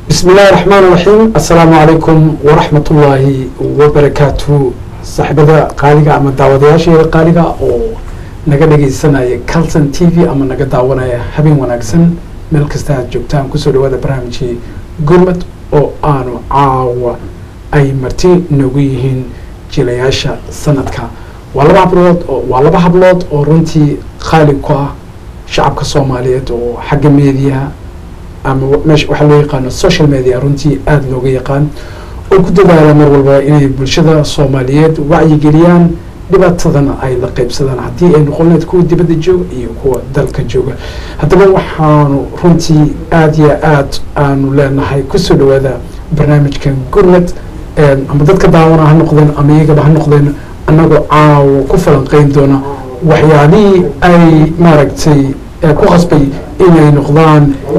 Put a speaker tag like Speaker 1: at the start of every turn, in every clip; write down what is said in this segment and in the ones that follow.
Speaker 1: بسم الله الرحمن الرحيم السلام عليكم ورحمة الله وبركاته صاحبada qaaliga ama daawadayaasheeda qaaliga oo naga dhageysanaya calton t v ama naga daawanaya habeen wanaagsan meel kasta aad joogtaan kusoo dhawaada barnaamijkii gurmad oo aanu caawa ay marti noogu yihiin jilayaasha sanadka waa laba hablood oo waa laba hablood oo runtii qaali ku ah shacabka soomaaliyeed oo xagga meediyaha ama meesha waxaa loo yaqaano social media runtii aada looga yaqaan oo ku dadaala mar walba inay bulshada soomaaliyeed wacyigeliyaan dhibaatadana ay la qeybsadaan haddii ay noqon lahayd kuwa dibadda jooga iyo kuwa dalka jooga haddaba waxaanu runtii aada iyo aad aanu leenahay kusoo dhawaada barnaamijkan gurmad ama dadka daawana ha noqdeen ama iyagaba ha noqdeen annagoo caawo ku falanqeyn doona waxyaalihii ay maaragtay ku qasbay inay noqdaan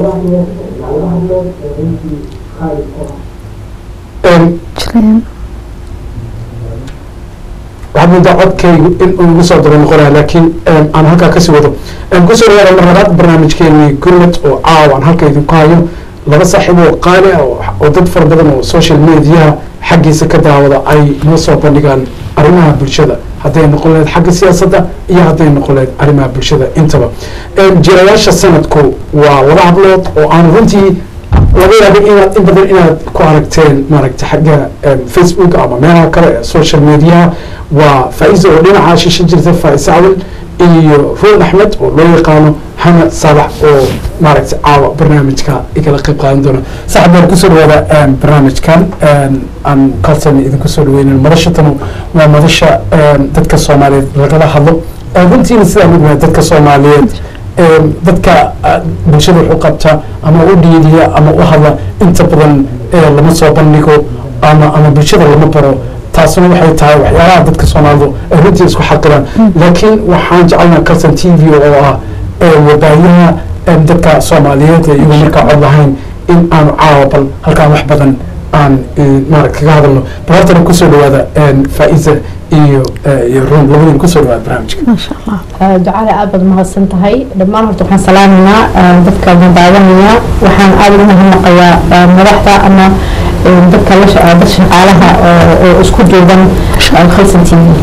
Speaker 1: waxaad moodaa codkaygu in uu igu soo daba noqonaya laakiin aan halkaa kasii wado kusoo dhawaada mar labaad barnaamijkeeni gurmad oo caaw aan halka idinku hayo laba saaxiib oo qaali ah oo dad fara badan oo social mediaha xaggiisa ka daawada ay noo soo bandhigaan arrimaha bulshada hadday noqon lahayd xagga siyaasadda iyo hadday noqon lahayd arrimaha bulshada intaba jirayaasha sanadku waa laba hablood oo aan runtii laga yaabo inaad in badan inaad ku aragteen maaragtay xagga facebook ama meelaha kale ee social mediaha waa faa-isa oo dhinaca shisha jirta faa-isa cawil iyo ruun axmed oo loo yaqaano xamed saalax oo maaragtay caawa barnaamijka igala qayb qaadan doona saxab baan kusoo dhawaada barnaamijkan aan kalsan idinku soo dhaweynan madashatanu waa madasha dadka soomaaliyeed lagala hadlo runtiina sidaa mid waa dadka soomaaliyeed dadka bulshada wax u qabta ama u dhiidiya ama u hadla inta badan lama soo bandhigo ama ama bulshada lama baro taasuna waxay tahay waxyaalaha dadka soomaalidu ay runtii isku xaqiraan laakiin waxaan jecelnaa calson t v oo ah wabaayaha dadka soomaaliyeed ee iyagu markaa cod lahayn in aanu caawa bal halkaan wax badan aan maarata kaga hadalno bal hortana kusoo dhawaada faa-isa iyo iyo ruun labadiin kusoo dhawaada barnaamijka
Speaker 2: maasha allah
Speaker 3: ducada aad baad mahadsan tahay dhammaan horta waxaan salaamaynaa dadka madaawanaya waxaan aada ugu mahadnaqayaa madaxda ama dadka la dad shaqaalaha oo isku duuban khalsan t v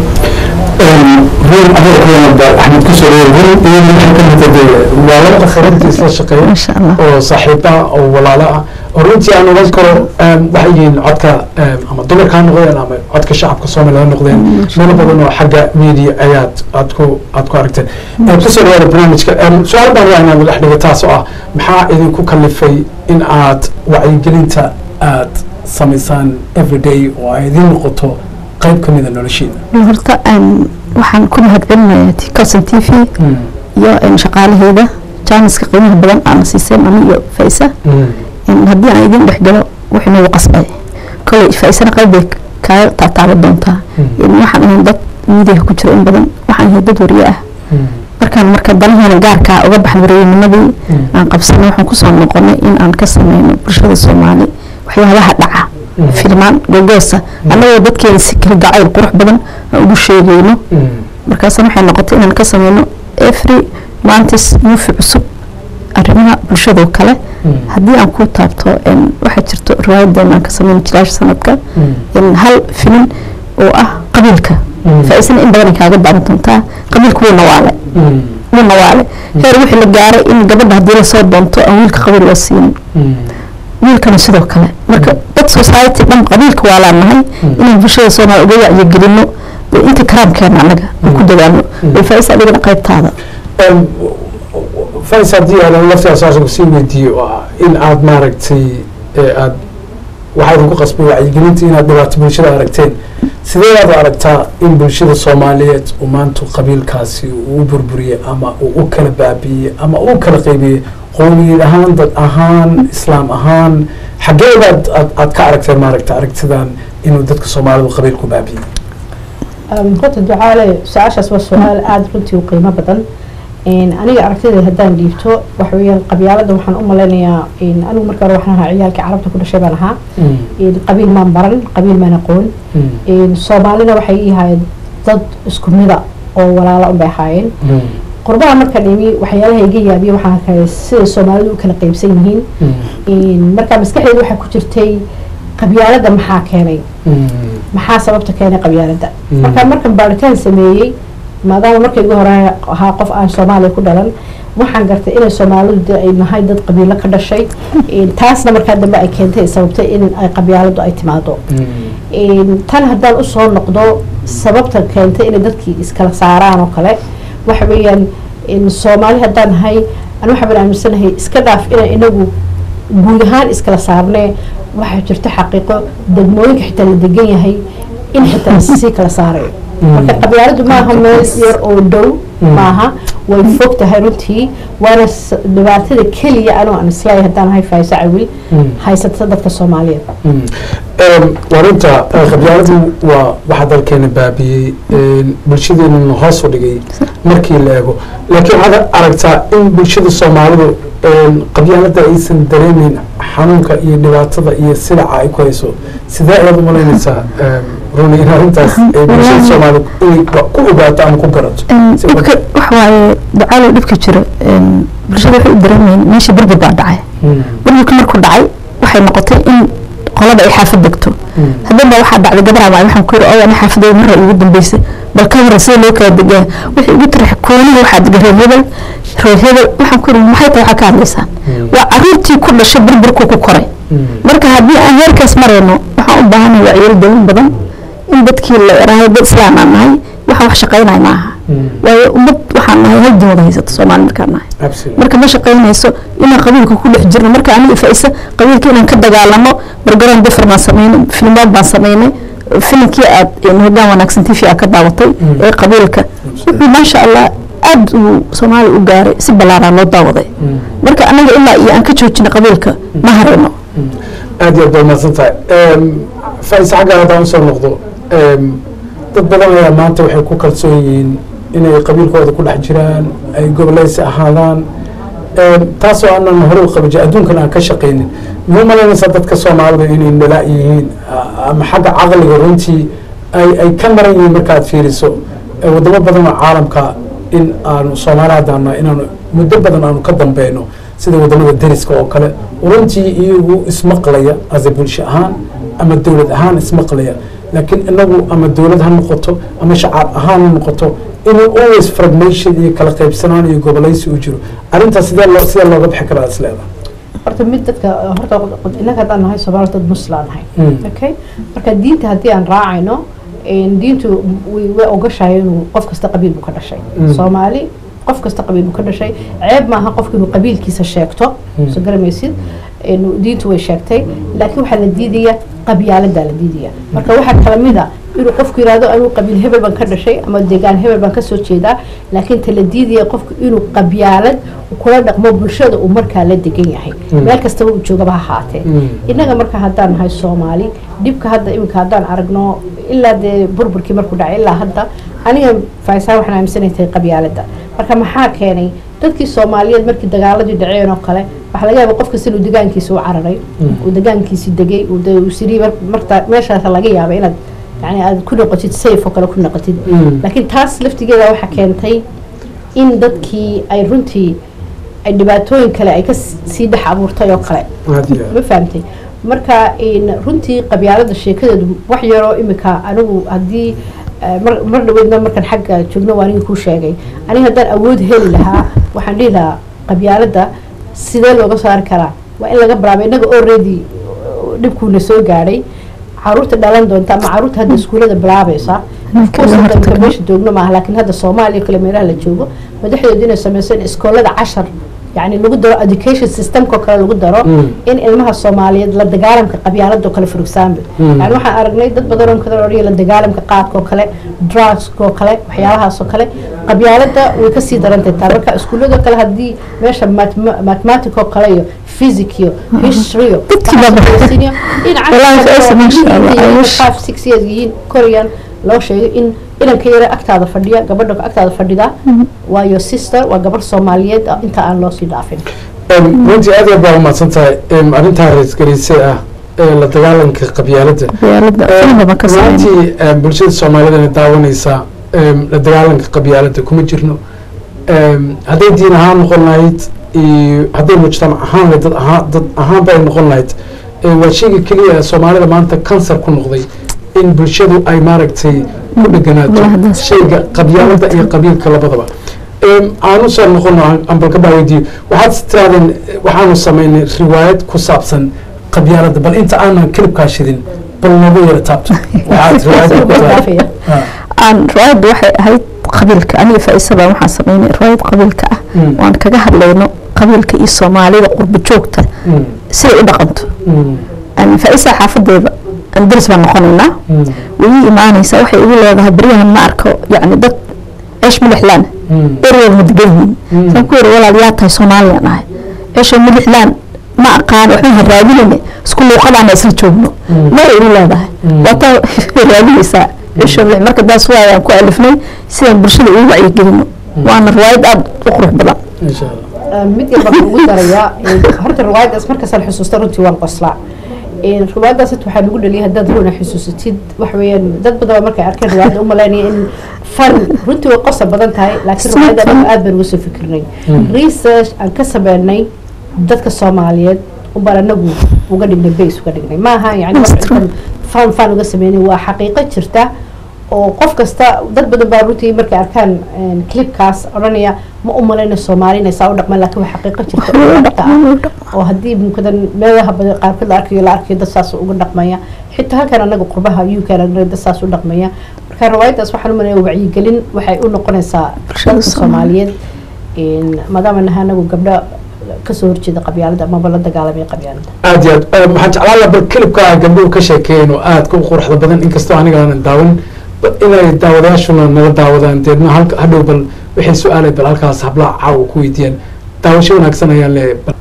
Speaker 1: ruun adeerkeena axmed kusoo dhawaada ruun iyo waxay ka mid tahay waa laba qof runtii isla shaqeeya
Speaker 2: maasha allah
Speaker 1: oo saaxiiba ah oo walaalo ah oo runtii aan oran karo waxay yihiin codka ama dumarka ha noqdeen ama codka shacabka soomaaliya ha noqdeen meelo badan oo xagga media ayaad aad ku aad ku aragteen kusoo dhawaada barnaamijka su-aal baan waa inaan dhex dhigo taas oo ah maxaa idinku kalifay in aad wacyigelinta aad samaysaan everyday oo ay idin noqoto qayb ka mida noloshiina
Speaker 2: horta waxaan ku mahadcelinayaa calson t v iyo shaqaalaheeda jaaniska qiimaha badan aana siiseen ani iyo faisa haddii aan idin dhexgalo wuxuu nagu qasbay koley faisana qayb bay kaaga taataaba doontaa waxaan ahayn dad miidiyaha ku jiro in badan waxaan ahay dad wariye ah markaan marka danaheena gaarkaa uga baxay wareeyinimadii aan qabsanay waxaan kusoo noqonay in aan ka sameyno bulshada soomaali waxyaabaha dhaca filmaan gogoosa annagoo dadkeeda si kala gacayl qurux badan aan ugu sheegayno markaasna waxay noqotay inaan ka sameyno every mantis yuufi cusub arrimaha bulshadoo kale haddii aan ku taabto waxaa jirto riwaayadeena aan ka sameyno jilaasha sanadka hal filin oo ah qabiilka faa-isana in badan ay kaaga baaran doontaa qabiilka wuu nawaale wuu nawaale heer wixii la gaaray in gabadha haddii lasoo doonto aan wiilka qabiil loo siinin wiilkana sidoo kale marka dad society dhan qabiilka waa laanahay inaan bulshada soomaaliya uga wacyigelino inta karaamkeena anaga aan ku dadaalno bay faa-isa adigana qaybtaada
Speaker 1: fais haddii aan laftaas asagu sii weydiiyo oo ah in aad maaragtay aad waxaa idinku qasbay wacyigelinta inaad dhibaato bulshada aragteen sidee aad aragtaa in bulshada soomaaliyeed uu maanta qabiilkaasi uu u burburiyey ama uu u kala baabiiyey ama uu kala qaybiyey qowmiyad ahaan dad ahaan islaam ahaan xageedaad aad aad ka aragteen maaragta aragtidan inuu dadka soomaalidu qabiilku baabiyey
Speaker 3: horta ducaale su-aashaas waa su-aal aada runtii u qiimo badan aniga aragtida haddaan dhiibto waxa weeyaan qabyaalada waxaan u malaynayaa anigu marka hore waxaan ahaa ciyaalkii carabta ku dhashay baan ahaa qabiil maan baran qabiil maan aqoon soomaalina waxay ii ahaayeen dad isku mida oo walaalo unbay ahaayeen qurbaha markaan imi waxyaalaha iga yaabiya waxaa kale sida soomaalidu u kala qaybsan yihiin markaa maskaxdeeda waxaa ku jirtay qabyaalada maxaa keenay maxaa sababta keenay qabyaalada markaa markan baaritaan sameeyey maadaama marka igu hore ahaa qof aan soomaaliya ku dhalan waxaan gartay inay soomaalidu de ay nahay dad qabiilo ka dhashay taasna markaa dambe ay keentay sababtay in ay qabyaaladu ay timaado tan haddaan usoo noqdo sababta keentay inay dadkii iskala saaraan oo kale waxa weeyaan soomaali haddaan nahay an waxaan aaminsanahay iska dhaaf inaan inagu guud ahaan iskala saarnee waxaa jirto xaqiiqo degmooyinka xitaa la degan yahay in xitaa lasii kala saarayo marka qabyaaladu maaha meel yar oo dhow maaha way fog tahay runtii waana dhibaatada keliya anoo aan isleeyahay haddaan ahay faaiso cawil haysata dadka soomaaliyeed
Speaker 1: warinta qabyaaladu waa waxa dalkeena baabiyey bulshadeenuna hoos u dhigay markii la eego laakiin waxaad aragtaa in bulshada soomaalidu qabyaalada aysan dareemeyn xanuunka iyo dhibaatada iyo silaca ay ku hayso sidee ayaad umalaynaysaa runi in arrintaas bulshada soomaalida inay ku ogaato ama ku garato
Speaker 2: dhibka waxa waaye ducaalow dhibka jiro bulshada waxay u dareemeyn meesha burbur baa dhacay burburka markuu dhacay waxay noqotay in qolada ay xaafad degto haddaba waxaa dhacday gabar ama waxaan ku yiri oo ani xaafadayda marra ugu dambeysay bal ka warra sida loo kala degaa wixii ugu tarax kooniga waxaa dega reer hebel reer hebel waxaan ku yiri maxay tahay waxaa ka hadlaysaan waa caruurtii ku dhashay burburku ku koray marka haddii aan heerkaas marayno waxaan u baahanahay wacyeel dawin badan in dadkii la eraahay dad islaan aan nahay waxaan wax shaqaynaya maaha waayo ummad waxaan nahay hal diin wada haysata soomaali markaan nahay marka ma shaqaynayso inaan qabiilka ku dhex jirno marka aniga faisa qabiilka inaan ka dagaalamo bargaroon bifar baan sameynay filmood baan sameynay filimkii aad hogaan wanaagsan tv aad ka daawatay ee qabiilka wuxuu maasha allah aad uu soomaaliya u gaaray si ballaaraa loo daawaday marka anaga ilaa iyo aan ka joojina qabiilka ma harino
Speaker 1: aad iyo aad baa mahadsan tahay faisa xaggaan haddaan usoo noqdo dad badan ayaa maanta waxay ku kalsoon yihiin inay qabiilkooda ku dhex jiraan ay goboleysi ahaadaan taasoo aanan hore u qaban jirin adduunkan aan ka shaqaynin ma malaynaysaa dadka soomaalida inay nalaa yihiin ama xagga caqliga runtii ay ay ka maran yihiin markaad fiiriso wadamo badan oo caalamka in aanu soomaali haddaana inaanu muddo badan aanu ka dambeyno sida wadamada deriska oo kale runtii iyagu ismaqlaya ase bulsho ahaan ama dowlad ahaan ismaqlaya laakiin inagu ama dowlad ha noqoto ama shacaab ahaan ha noqoto inuu always fragmation iyo kala qaybsanaan iyo goboleysi u jiro arrintaas sidee loo sidee looga bixi karaa is leedahay
Speaker 3: horta mid dadka horta innaga haddaan nahay soomaali dad muslaan nahay okay marka diinta haddii aan raacayno diintu way way ogashahay inuu qof kasta qabiil buu ka dhashay soomaali qof kasta qabiil buu ka dhashay ceeb maaha qofka inuu qabiilkiisa sheegto soo garamaysid diintu way sheegtay laakiin waxaa la diidaya qabyaaladaa la diidaya marka waxaa kala mid a inuu qofku yihahdo anuu qabiil hebel baan ka dhashay ama deegaan hebel baan kasoo jeedaa laakiin ta la diidaya qofku inuu qabyaalad kula dhaqmo bulshada uu markaa la degan yahay meel kastaba uu joogaba ha ahaatee innaga marka haddaan nahay soomaali dhibka hadda iminka haddaan aragno ilaa dee burburkii markuu dhacay ilaa hadda aniga faaisaa waxaan aaminsanay tahay qabyaalada marka maxaa keenay dadkii soomaaliyeed markii dagaaladii dhaceen oo kale waxaa laga yaaba qofkas inuu degaankiisa u cararay uu degaankiisi degay uu siri marta meeshaas laga yaaba inaad yani aad ku noqotid safe oo kale ku noqotid laakiin taas laftigeeda waxaa keentay in dadkii ay runtii ay dhibaatooyin kale ay ka sii dhex abuurtay oo kale ma fahamtay marka runtii qabyaalada sheekadeedu wax yaroo imika anigu haddii mar dhaweydna markaan xagga joogno waa aniga kuu sheegay aniga haddaan awood heli lahaa waxaan dhihi lahaa qabyaalada sidee looga saari karaa waa in laga bilaabo innaga already dhibkuuna soo gaadhay caruurta dhalan doonta ama caruurta hadda iskuulada bilaabaysa ka meesha joogno maaha laakiin hadda soomaaliya kale meelaha la joogo madaxdooda inay sameyseen iskoolada cashar يعني lagu daro education systemka kale lagu daro in ilmaha soomaaliyeed la dagaalamka qabyaalada kale for example yani waxaan aragnay dad badan oo kale odhaya la dagaalamka qaadka oo kale drugska oo kale waxyaalahaas oo kale qabyaalada way kasii darantay taa marka iskuullada kale haddii meesha mathematic oo kale iyo physics iyo history iyo five six years yihiin korean loo sheegay in inanka yare agtaada fadhiya gabadha agtaada fadhida waa your sister waa gabar soomaaliyeed inta aan loo sii dhaafin
Speaker 1: runtii aad aad baa umahadsan tahay arrintaa ra-iisgeliisay ah la dagaalanka qabyaalada runtii bulshada soomaalida daawanaysaa la dagaalanka qabyaalada kuma jirno Em, hadday diin ahaan noqon lahayd iyo hadday mujtamac ahaan lahayd dad ahaan dad ahaanba ay noqon lahayd Eh, waa sheyga keliya ee soomaalida maanta kansar ku noqday in bulshadu ay maaragtay ku dheganaato
Speaker 2: Wadaadaas.
Speaker 1: sheyga qabyaalada iyo qabiilka labadaba Em, aanu soo noqono aan- aan balka baa weydiiyo waxaad tirahdeen eh, waxaanu samaynay riwaayad ku saabsan qabyaalada bal inta aanan kilibkaa shidin bal noogu yara taabto waxaad riwaayadda ku tahay
Speaker 3: dhaafaya
Speaker 2: aan riwaayadda waxay ahayd qabiilka aniga faaisaba waxaan sameynay riwaayad qabiilka ah
Speaker 1: Mm.
Speaker 2: waan kaga hadlayno qabiilka iyo soomaalida qurba joogta
Speaker 1: Mm,
Speaker 2: siday u dhaqanto
Speaker 1: mm,
Speaker 2: Aan faaisa xaafadeeda aan daris baan noqonaynaa
Speaker 1: mm,
Speaker 2: way ii imaanaysaa waxay igu leedahay beryahan ma arko yacni dad ceesh milixlaan
Speaker 1: mm,
Speaker 2: ereyada ma degan yihiin
Speaker 1: Mm.
Speaker 2: saan ku yiri walaal yaa tahay soomaaliyan ahay ceesha milixlaan ma aqaan waxaan ha raadinayna isku luuqadaana isla joogno
Speaker 1: Mm.
Speaker 2: mara igu leedahay
Speaker 1: Mm.
Speaker 2: waataa raadinaysaa ceesha milix marka daas waayaan ku alifnay sidaan bulshada ugu wacyigelino waana riwaayad aada u qurux badan
Speaker 1: insha allah
Speaker 3: mid yar baan ugu darayaa horta riwaayadaas markaasaan xusuusta runtii waan qoslaa riwaayadaas horta waxaa lagu dhaliyay haddaad ruuna xusuusatid waxa weeyaan dad badan baa markay arkeen riwaayadda u malaynaya in fan runtii way qosa badan tahay laakiin
Speaker 2: Isma
Speaker 3: riwaayadda
Speaker 2: fun.
Speaker 3: dhan aad baan uga soo fikirnay research aan ka sameynay dadka soomaaliyeed ubaan anagu uga dhignay base uga dhignay maaha yani wax
Speaker 2: That's true.
Speaker 3: intan fan fan uga sameynay waa xaqiiqo jirta oo qof kasta dad badan baa runtii markay arkaan clipkaas odhanaya ma u malayna soomaali inay saa u dhaqmaan laakiin waa xaqiiqo jirta oo dhabta ah oo haddii mumkadan meelaha badan qaarkood la arkayo la arkayo dad saas uga dhaqmaya xitaa halkan anaga qurbaha uk anaga dad saas u dhaqmaya marka riwaayadaas waxaan u malaya wacyigelin waxay u noqonaysaa
Speaker 2: Bulshada
Speaker 3: dadka soomaaliyeed maadaama naha anagu gabdho kasoo horjeeda qabyaalada amaba la dagaalamaya qabyaalada
Speaker 1: aad iyo aad waxaan jeclaan lahaa bal kilibka ay gabdhuhu ka sheekeeyeen oo aadka u quruxda badan inkastoo aniga aanan daawan bal inay daawadayaashuna nala daawadaan deedna halka hadhow bal waxay su-aalay bal halkaas hablaha caawa ku weydiiyaan daawasho wanaagsan ayaan leeyahay bal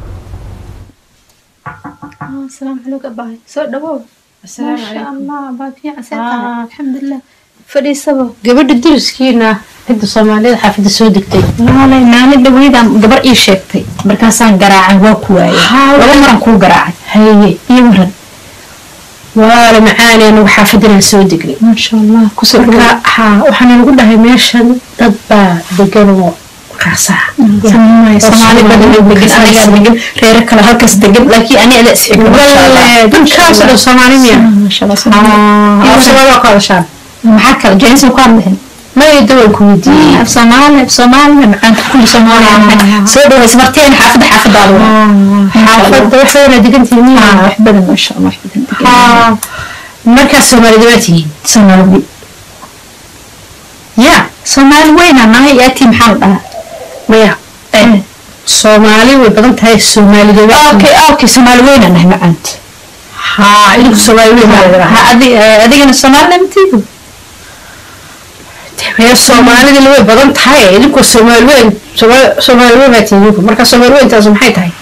Speaker 4: السلام عليكم أباي سو دبو
Speaker 3: السلام
Speaker 4: ما شاء
Speaker 3: عليكم.
Speaker 4: الله أباي في
Speaker 3: آه.
Speaker 4: عساك الحمد لله فدي سبب
Speaker 3: gabadha dariskiina cidda soomaaliyeed xaafida soo degtay
Speaker 4: maalay maalin dhaweydaan gabar ii sheegtay markaasaan garaacay waa ku waayay laba maran kuu garaacay
Speaker 3: haye
Speaker 4: iyo waran
Speaker 3: waala macaanee anagu xaafadinaan soo degnay
Speaker 4: ما شاء الله كسر
Speaker 3: marka haa waxaana lagu dhahay meeshan dad baa degan oo raasaa
Speaker 4: Soomaali badan oo degan anigaa degan reero kale halkaas degan laakiin ani ada isxigo
Speaker 3: dadkaasoo dhan soomaali miya
Speaker 4: ما شاء الله Soomaali.
Speaker 3: af soomaali waa ka hadashaan
Speaker 4: maxaa kale jeensi ku hadlahin
Speaker 3: maya dawan ku weydiiyey
Speaker 4: af soomaali af soomaali macaanka kulli soomaali soo dhaways marteen xaafada xaafadaada
Speaker 3: xaafadda wax badanaa degantihiin miya
Speaker 4: wax badan ما شاء الله wax badan degan
Speaker 3: haa markaas soomaalida waa tihiin
Speaker 4: soomaali
Speaker 3: ya
Speaker 4: soomaali weynaa nahay yaatii maxaa la dhahaa
Speaker 3: maya soomaali way badan tahay soomaalida waa tihiin
Speaker 4: okay okay soomaali weynaa nahay macaanta
Speaker 3: haa idinku soomaali weyn baa laga
Speaker 4: Ha, adi- eh, adigana soomaali namtiidu
Speaker 3: maya soomaalida way badan tahay idinku soomaali weyn Sooma- soomaali weyn baa tihiin idinku marka soomaali weyntaas maxay tahay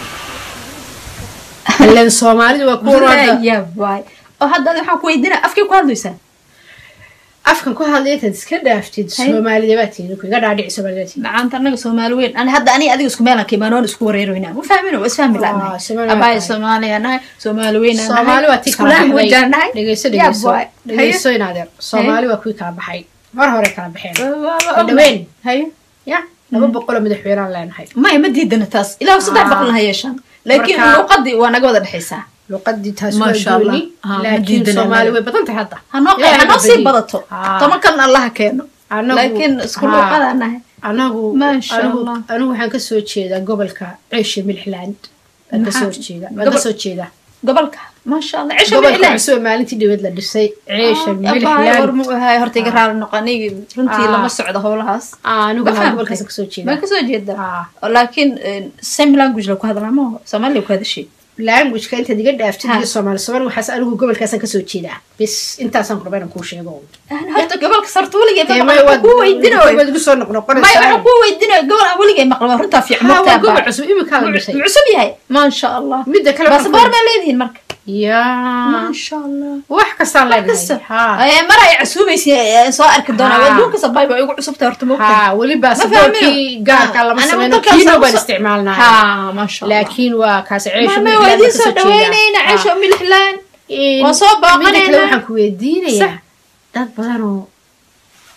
Speaker 3: ilan soomaalidu waa kuwa hadda
Speaker 4: ya waay oo hadda adi waxaan ku weydiinaa afkii ku hadlaysaa
Speaker 3: afkan ku hadlaya intaad iska dhaaftid
Speaker 4: Hay.
Speaker 3: soomaalida baa tihiin idinku iga dhaadhici soomaalida baa tihiin
Speaker 4: macaanta anaga soomaali weyn ani hadda ani adiga isku meelan kiimaanoon isku wareeroynaa ma fahmin waa isfahmi
Speaker 3: Ah,
Speaker 4: la'nahay
Speaker 3: Soomaali waa
Speaker 4: abaay
Speaker 3: tahay.
Speaker 4: soomaaliya nahay soomaali weynaa nahay
Speaker 3: soomaali waa tii
Speaker 4: isku
Speaker 3: kala
Speaker 4: language
Speaker 3: baxday
Speaker 4: aan nahay
Speaker 3: dhegeyso
Speaker 4: Ya
Speaker 3: dhegeyso
Speaker 4: waay.
Speaker 3: dhegeyso inaadeer soomaali waa kuwii kala baxay mar hore kala baxeen
Speaker 4: Haye.
Speaker 3: dhaweyn
Speaker 4: haye
Speaker 3: ya laba boqoloo madaxweynaan leenahay
Speaker 4: maya ma diidana taas ilaa saddex
Speaker 3: Ah.
Speaker 4: boqolna ha yeeshaan laakiin
Speaker 3: Marka-
Speaker 4: luuqadii waa naga wada dhexaysaa
Speaker 3: luqadii taas
Speaker 4: Ma
Speaker 3: waa
Speaker 4: sha Allah.
Speaker 3: gooni
Speaker 4: Ah, ma
Speaker 3: laakiin
Speaker 4: diidana
Speaker 3: soomaali
Speaker 4: anaga.
Speaker 3: way badan tahay hadda
Speaker 4: hanoo
Speaker 3: Ilaahay
Speaker 4: hanoo
Speaker 3: ha
Speaker 4: sii
Speaker 3: badiyo.
Speaker 4: badato
Speaker 3: Ah.
Speaker 4: toban kalena allaha keeno
Speaker 3: Anagu-
Speaker 4: laakiin isku
Speaker 3: Ah.
Speaker 4: luuqadaa nahay
Speaker 3: anagu
Speaker 4: Ma sha
Speaker 3: anigu
Speaker 4: Allah.
Speaker 3: anigu waxaan kasoo jeedaa gobolka ceesha milixland waan kasoo
Speaker 4: Maxaa?
Speaker 3: horjeeda waan
Speaker 4: Gobol-
Speaker 3: kasoo jeedaa
Speaker 4: gobolka maasha allah cisha
Speaker 3: gobolka
Speaker 4: miclaan
Speaker 3: cusub ee maalintii dhaweed la dhisay ceesha
Speaker 4: war
Speaker 3: milixland
Speaker 4: mu ahay horta iga raali noqo aniga runtii
Speaker 3: Ah.
Speaker 4: lama socdo howlahaas
Speaker 3: anigu
Speaker 4: Ma
Speaker 3: waa
Speaker 4: fahamtay?
Speaker 3: gobolkaas kasoo
Speaker 4: ma
Speaker 3: jeedaa
Speaker 4: kasoo jeeda
Speaker 3: Ah.
Speaker 4: laakiin same language la ku hadlaa ma soomaaliya ku hadashay
Speaker 3: languageka intaad iga dhaaftid
Speaker 4: Ha.
Speaker 3: iyo soomaali soomaali waxaas anigu gobolkaasaan kasoo jeedaa bis intaasaan kurba inaan kuu sheego
Speaker 4: horta gobolka sarta weligay
Speaker 3: Dee
Speaker 4: ma
Speaker 3: may
Speaker 4: maqlo
Speaker 3: waad
Speaker 4: ku weydinayo
Speaker 3: waad igu soo
Speaker 4: may
Speaker 3: noqnoqonaysaa
Speaker 4: waxaan ku weydinayo gobol aan weligay maqlo waa runtaa fiican
Speaker 3: Ha, waa
Speaker 4: mogtaa
Speaker 3: gobol
Speaker 4: baa.
Speaker 3: cusub imika la dhisay
Speaker 4: Mu- cusub yahay maasha allah
Speaker 3: midda kale waxaan
Speaker 4: baasaboor
Speaker 3: ku-
Speaker 4: baa leedihiin marka
Speaker 3: yaa
Speaker 4: maasha allah
Speaker 3: wax kastaan
Speaker 4: kasta
Speaker 3: leenahay ha
Speaker 4: mar ay casuumaysa soo arki doonaa
Speaker 3: Ha.
Speaker 4: adduunka sabay waa igu cusubtay horta mogtaa
Speaker 3: ha weli
Speaker 4: Ma
Speaker 3: baasaboorkii
Speaker 4: fahmino.
Speaker 3: gaarka
Speaker 4: Ah,
Speaker 3: lama
Speaker 4: ana
Speaker 3: sameyno
Speaker 4: waddankaas
Speaker 3: kiino
Speaker 4: aan
Speaker 3: baan
Speaker 4: usoo-
Speaker 3: isticmaalnaa
Speaker 4: ha maasha allah
Speaker 3: laakiin waa kaas ceesha
Speaker 4: mame waa idiin soo dhaweynayna ceesho milixlaan waan soo
Speaker 3: midda kale
Speaker 4: booqanaynaa
Speaker 3: waxaan ku weydiinayaa dad badan oo